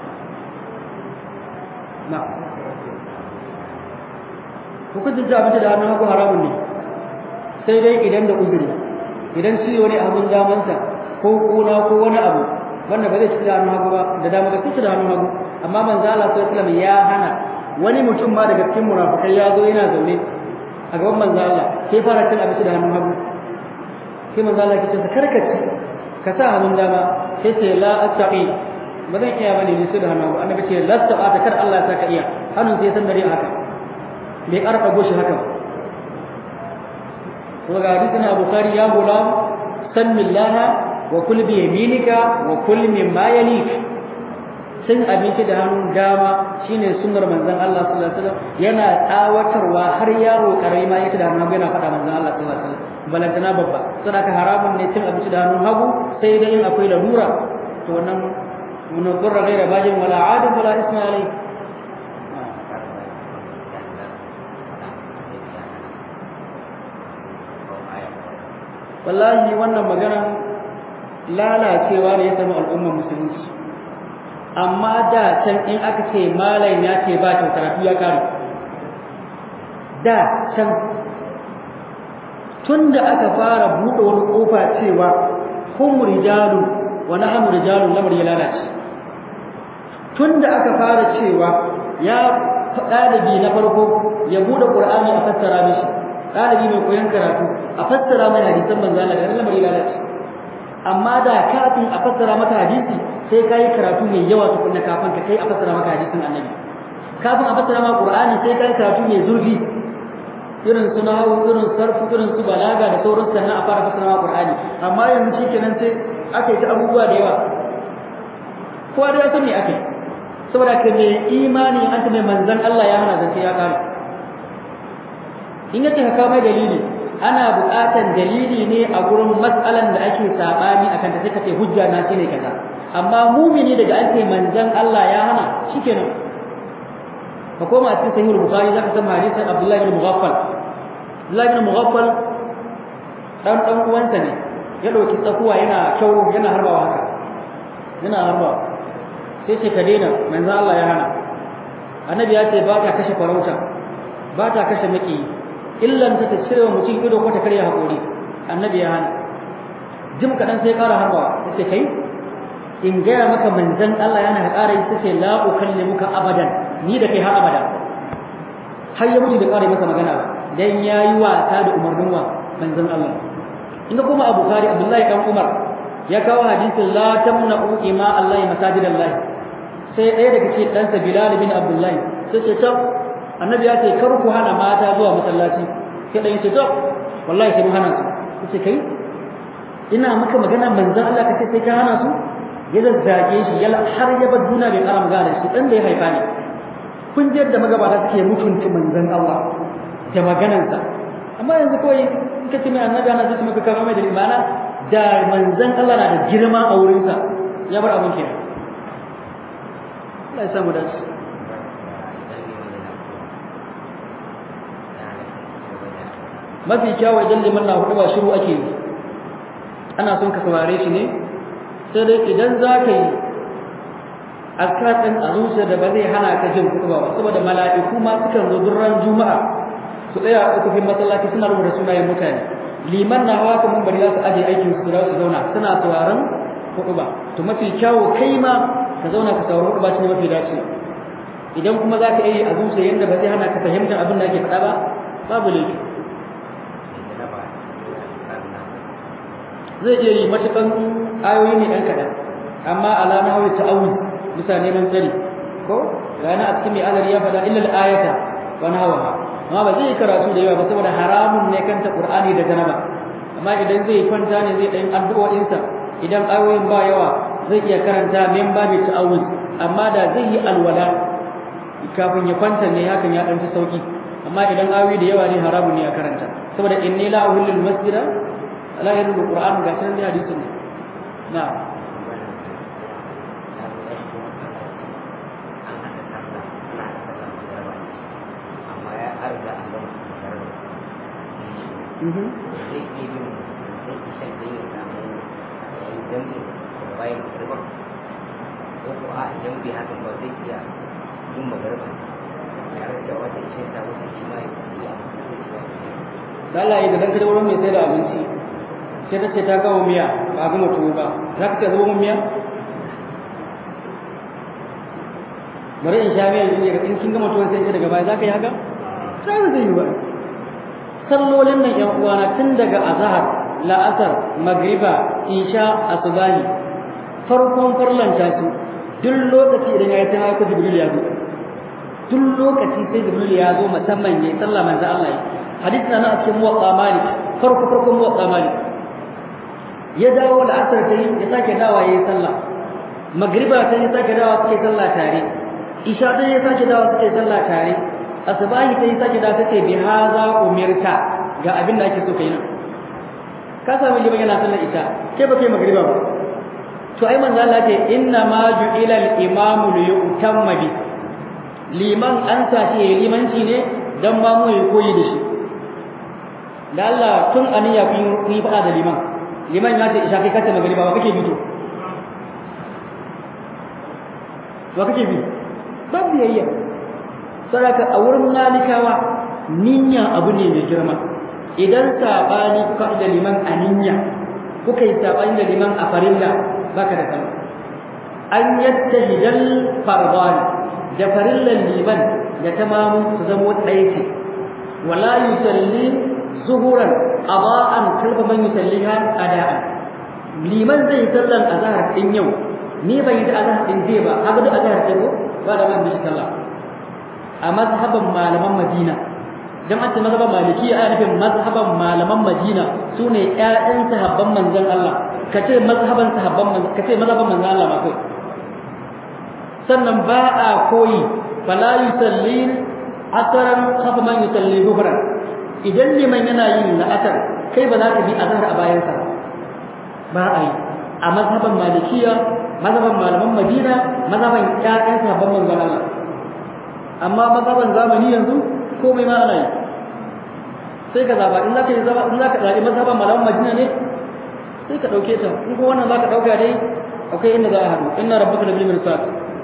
na hukuncin ta abinci da hannun hagu haramun ne sai dai idan da uzuri idan ciwo ne abin damansa ko kuna ko wani abu wanda ba zai ci da hannun hagu ba da dama ga ci da hannun hagu amma manzo Allah sallallahu alaihi ya hana wani mutum ma daga cikin munafikai ya zo yana zaune a gaban manzo Allah sai fara cin abinci da hannun hagu sai manzo Allah ya ce karkaci ka sa hannun dama sai ce la astaqi ba zan iya bane ni sai da hannun hagu annabi ce la astaqata kar Allah ya saka iya hannun sai san dare haka bai ƙara ɗago shi haka ba kuma ga hadisin Abu Bukhari ya gulam sannillaha wa kul bi yaminika wa kul mimma yalik cin abinci da hannun dama shine sunnar manzon Allah sallallahu alaihi wasallam yana tsawatarwa har yaro karami ma yake da hannun hagu yana faɗa manzon Allah sallallahu alaihi wasallam balantana babba saboda haramun ne cin abinci da hannun hagu sai dai in akwai larura to wannan mun qurra ghaira bajin wala adin wala isma alai wallahi wannan magana lalacewa ne ya samu al'ummar musulunci amma da can in aka ce malam ya ce ba kyau karatu ya kare da can tun da aka fara buɗe wani ƙofa cewa hum rijalu wa nahnu rijalun lamar ya lalace tun da aka fara cewa ya ɗalibi na farko ya buɗe ƙur'ani a fassara mishi ɗalibi mai koyon karatu a fassara mai hadisan manzo Allah da lamar ya lalace amma da kafin a fassara maka hadisi sai kai karatu mai yawa tukunna kafin ka kai a fassara maka hadisin annabi kafin a fassara maka qur'ani sai kai karatu mai zurfi irin su nahawu irin sarfu irin su balaga da sauran sannan a fara fassara maka qur'ani amma yanzu shikenan sai aka yi ta abubuwa da yawa kowa da ya san me aka yi saboda ka mai imani an ta mai manzon Allah ya hana zance ya kare in yace ka kawo mai dalili ana buƙatar dalili ne a gurin matsalan da ake sabani akan ta sai ka ce hujja na shine kaza amma mumini daga an ce manzon Allah ya hana shikenan ka koma cikin sahih bukhari zaka san hadisin Abdullah ibn Mughaffal Abdullah ibn Mughaffal dan dan uwansa ne ya dauki tsakuwa yana kyau yana harbawa haka yana harbawa sai ce ka daina manzon Allah ya hana annabi ya ce ba ta kashe farauta ba ta kashe maki illan ta cire wa mutum ido ko ta karya haƙori annabi ya hana jim kaɗan sai ƙara harbawa ya ce kai in gaya maka manzan Allah yana ka ƙara yi ta ce la ukallimuka abadan ni da kai har abada har ya mutu da ƙara masa magana ba dan ya yi wasa da umarnin wa manzan Allah inda kuma Abu Bukhari Abdullahi dan Umar ya kawo hadisin la tamna'u ima Allah masajidallahi sai ɗaya daga cikin ɗansa Bilal bin Abdullahi sai ce ta annabi ya ce kar ku hana mata zuwa masallaci sai dan yace to wallahi sai mun hana su yace kai ina maka magana manzon Allah kace sai ka hana su ya zazzage shi ya har ya bar duniya bai kara magana shi dan da ya haifa ne kun ji yadda magabata suke mutunta manzon Allah da maganansa amma yanzu kawai in ka ce mai annabi ana sai maka kama mai da imana da manzon Allah na da girma a wurinsa ya bar abun kenan Allah ya samu dace mafi kyawun idan liman na hudu ba shiru ake yi ana son ka saurare shi ne sai dai idan za ka yi askar ɗin a zuciya da ba zai hana ka jin kuɗi ba saboda mala'iku ma sukan zo durran juma'a su tsaya a ukufin masallaci suna rubuta sunayen mutane liman na hawa kamar bari za su aje aikin su za su zauna suna sauraron kuɗi ba to mafi kyawu kai ma ka zauna ka saurari kuɗi ba shi ne mafi dace idan kuma za ka iya yi a zuciya yadda ba zai hana ka fahimtar abin da ake faɗa ba babu laifi zai iya yi matukan ayoyi ne ɗan kaɗan amma ala na hawa ta'awuz bisa neman tsari ko rana a cikin mai azari ya faɗa illal ayata wa nahwaha amma ba zai karatu da yawa ba saboda haramun ne kanta qur'ani da janaba amma idan zai kwanta ne zai ɗan addu'o'insa idan ayoyin ba yawa zai iya karanta min babu ta'awuz amma da zai yi alwala kafin ya kwanta ne hakan ya ɗan fi sauki amma idan ayoyi da yawa ne haramun ne a karanta saboda inni la uhillul masjida la yarul qur'an ga sanan da hadisin ne na'am Allah ya dan kada wurin mai sai da abinci sai ta ce ta kawo miya ba ga mutu ba za ka ce zuba mun miya bari in sha miya in in kin ga mutuwa sai daga baya za ka yi haka sai ba zai yi ba sallolin nan yan uwana tun daga azhar la'asar magriba isha asubahi farkon farlanta su duk lokaci idan ya yi ta haka jibril ya zo duk lokaci sai jibril ya zo musamman yayi sallah manzo Allah hadisi na a cikin muwatta malik farko farko muwatta malik ya dawo da asar ta ya sake dawa yayi sallah magriba ta ya sake dawa suke sallah tare isha ta ya sake dawa suke sallah tare asbahi ta ya sake dawa take bi haza umirta ga abin da ake so kai nan ka sami liman yana sallar isha ke ba kai magriba ba to ai manzo Allah ce inna ma ju'ila al-imamu li yutamma bi liman an sace limanci ne dan ma mu yi koyi da shi da Allah tun aniya kun yi fada da liman liman ya ce isha kai kace magriba ba kake bito wa kake bi ba biyayya saraka a wurin malikawa niyya abu ne mai girma idan sabani kuka da liman a niyya kuka yi sabani da liman a farilla baka da sallah an yattahidal fardan da farillan liman da tamamu su zama ɗaya ce wala yusalli zuhuran adaan kalba man yusalliha adaan liman zai sallan azhar din yau ni ban yi da azhar din zai ba haka da azhar ce ko ba da man bishi sallah a mazhaban malaman Madina dan an ce mazhaban maliki a nufin mazhaban malaman Madina sune ƴaƴan sahabban manzon Allah kace mazhaban sahabban manzon kace mazhaban manzon Allah ma kai sannan ba a koyi fala yusalli asran khafa man yusalli dhuhran idan liman yana yin la'asar kai ba za ka bi azhar a bayansa ba a yi a mazhaban malikiya mazhaban malaman madina mazhaban ƴaƴan sahabban manzon Allah amma mazhaban zamani yanzu komai ma ana yi sai ka zaba in zaka yi zaba in zaka zabi mazhaban malaman madina ne sai ka dauke ta in ko wannan zaka dauka dai akwai inda za a haɗu inna rabbaka labil mirsad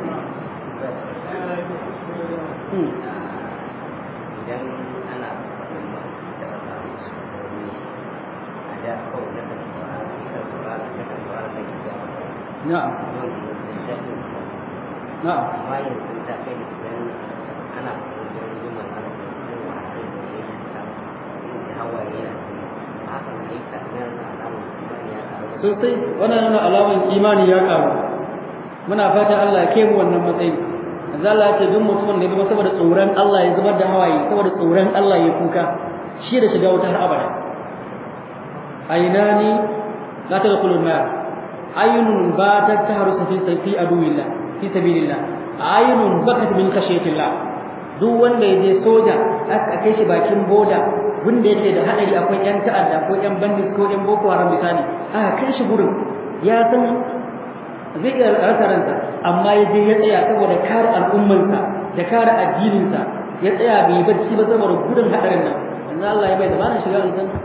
idan ana da samun su a da kawai na kan saurara kan saurara na kan saurara mai gida
na'am na'am
amma yanzu ta kai da idan ana kokarin zuman ana kokarin wa a kai da ya yi ta da hawaye yana haka ne ka yana alamun imani ya karu
sosai wannan nuna alaman imani ya karu muna fatan Allah ya kai mu wannan matsayi manzo Allah ya ce duk mutumin da ya zama saboda tsoron Allah ya zubar da hawaye saboda tsoron Allah ya kuka shi da shiga wuta har abada ainani la tadkhulun nar aynun batat tahrusu fi sayfi aduwillah fi sabilillah aynun bakat min khashyatillah duk wanda ya je soja aka kai shi bakin boda wanda yake da hadari akwai yan ta'adda ko yan bandit ko yan boko haram misali aka kai shi gurin ya san zai iya rasa ransa amma ya je ya tsaya saboda kare al'ummansa da kare addininsa ya tsaya bai bacci ba saboda gudun hadarin nan yanzu Allah ya bai da bana shiga aljanna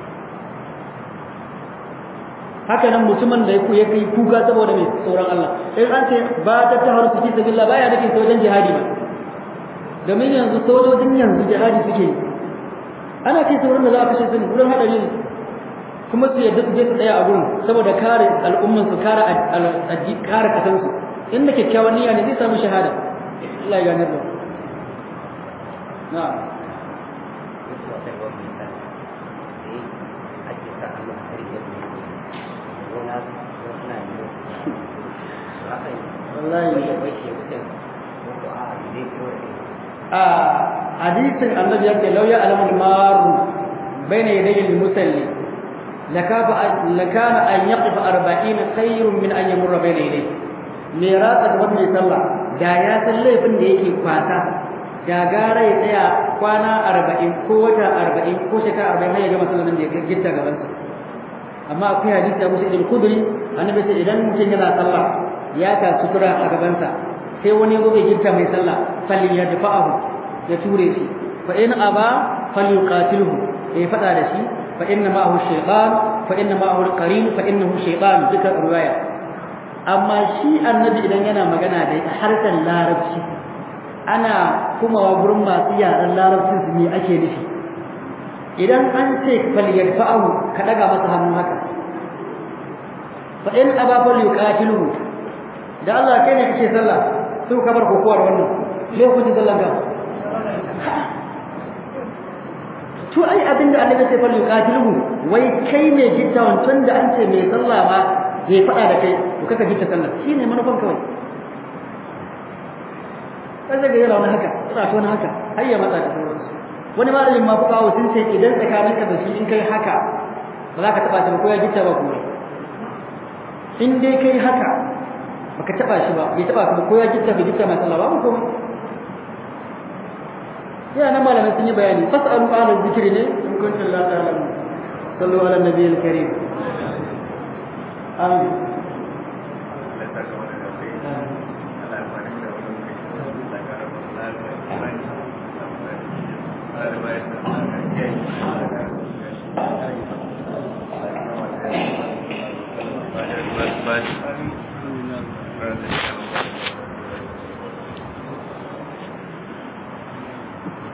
haka nan mutumin da ya kai kuka saboda mai tsoron Allah in an ce ba ta ta haru fi sabilillah baya nufin sojan jihadi ba domin yanzu sojojin yanzu jihadi suke yi ana kai sauran da za a kashe su ne wurin hadari ne kuma su yadda su je su tsaya a gurin saboda kare al'umman su kare kare kasan su inda kyakkyawan niyya ne zai samu shahada Allah ya ganar da na'am
wasu wata gwamnati ta sai ake sa hannu a kare yadda gona suna yi haka
wallahi
ya bai shi mutum ko a zai fito da
a hadisin annabi yake law ya alamul maru bayna yadayi al-musalli lakafa lakana an yaqifa 40 khayrun min an yamurra bayna yadayhi me ratsa gaban mai sallah da ya san laifin da yake kwata da gara ya tsaya kwana 40 ko wata 40 ko shekara 40 har ya gama sallan da ya gitta gaban sa amma akwai hadisi Abu Sa'id al-Khudri annabi sai idan mutum yana sallah ya ta sutura a gaban sa sai wani gobe gitta mai sallah falli ya dafa'ahu ya ture shi fa in aba falyuqatilhu ya fada da shi fa inna ma'ahu shaytan fa inna ma'ahu al-qarin fa innahu shaytan duka riwaya amma shi annabi idan yana magana da harshen larabci ana kuma wa gurin masu yaran larabcin su ne ake nufi idan an ce falyadfa'ahu ka daga masa hannu haka fa in aba falyuqatilhu da Allah kai ne kake sallah sai ka bar kokowar wannan sai ku ji sallan ka to ai abinda Allah ya ce fa yuqatiluhu wai kai ne gittawan tun da an ce mai sallah ma zai fada da kai to kaka gitta sallah shine manufan kawai sai ga yana wani haka yana ta wani haka har ya matsa da sauransu wani malamin ma fuka sun ce idan tsakaninka da shi in kai haka ba za ka taba shi ba ko ya gitta ba kuma in dai kai haka baka taba shi ba bai taba ka ba ko ya gitta bai gitta mai sallah ba ko ya nan malamai sun yi bayani fasalu ala zikri ne in kuntum la ta'lamun sallu ala nabiyil karim amin
Bye.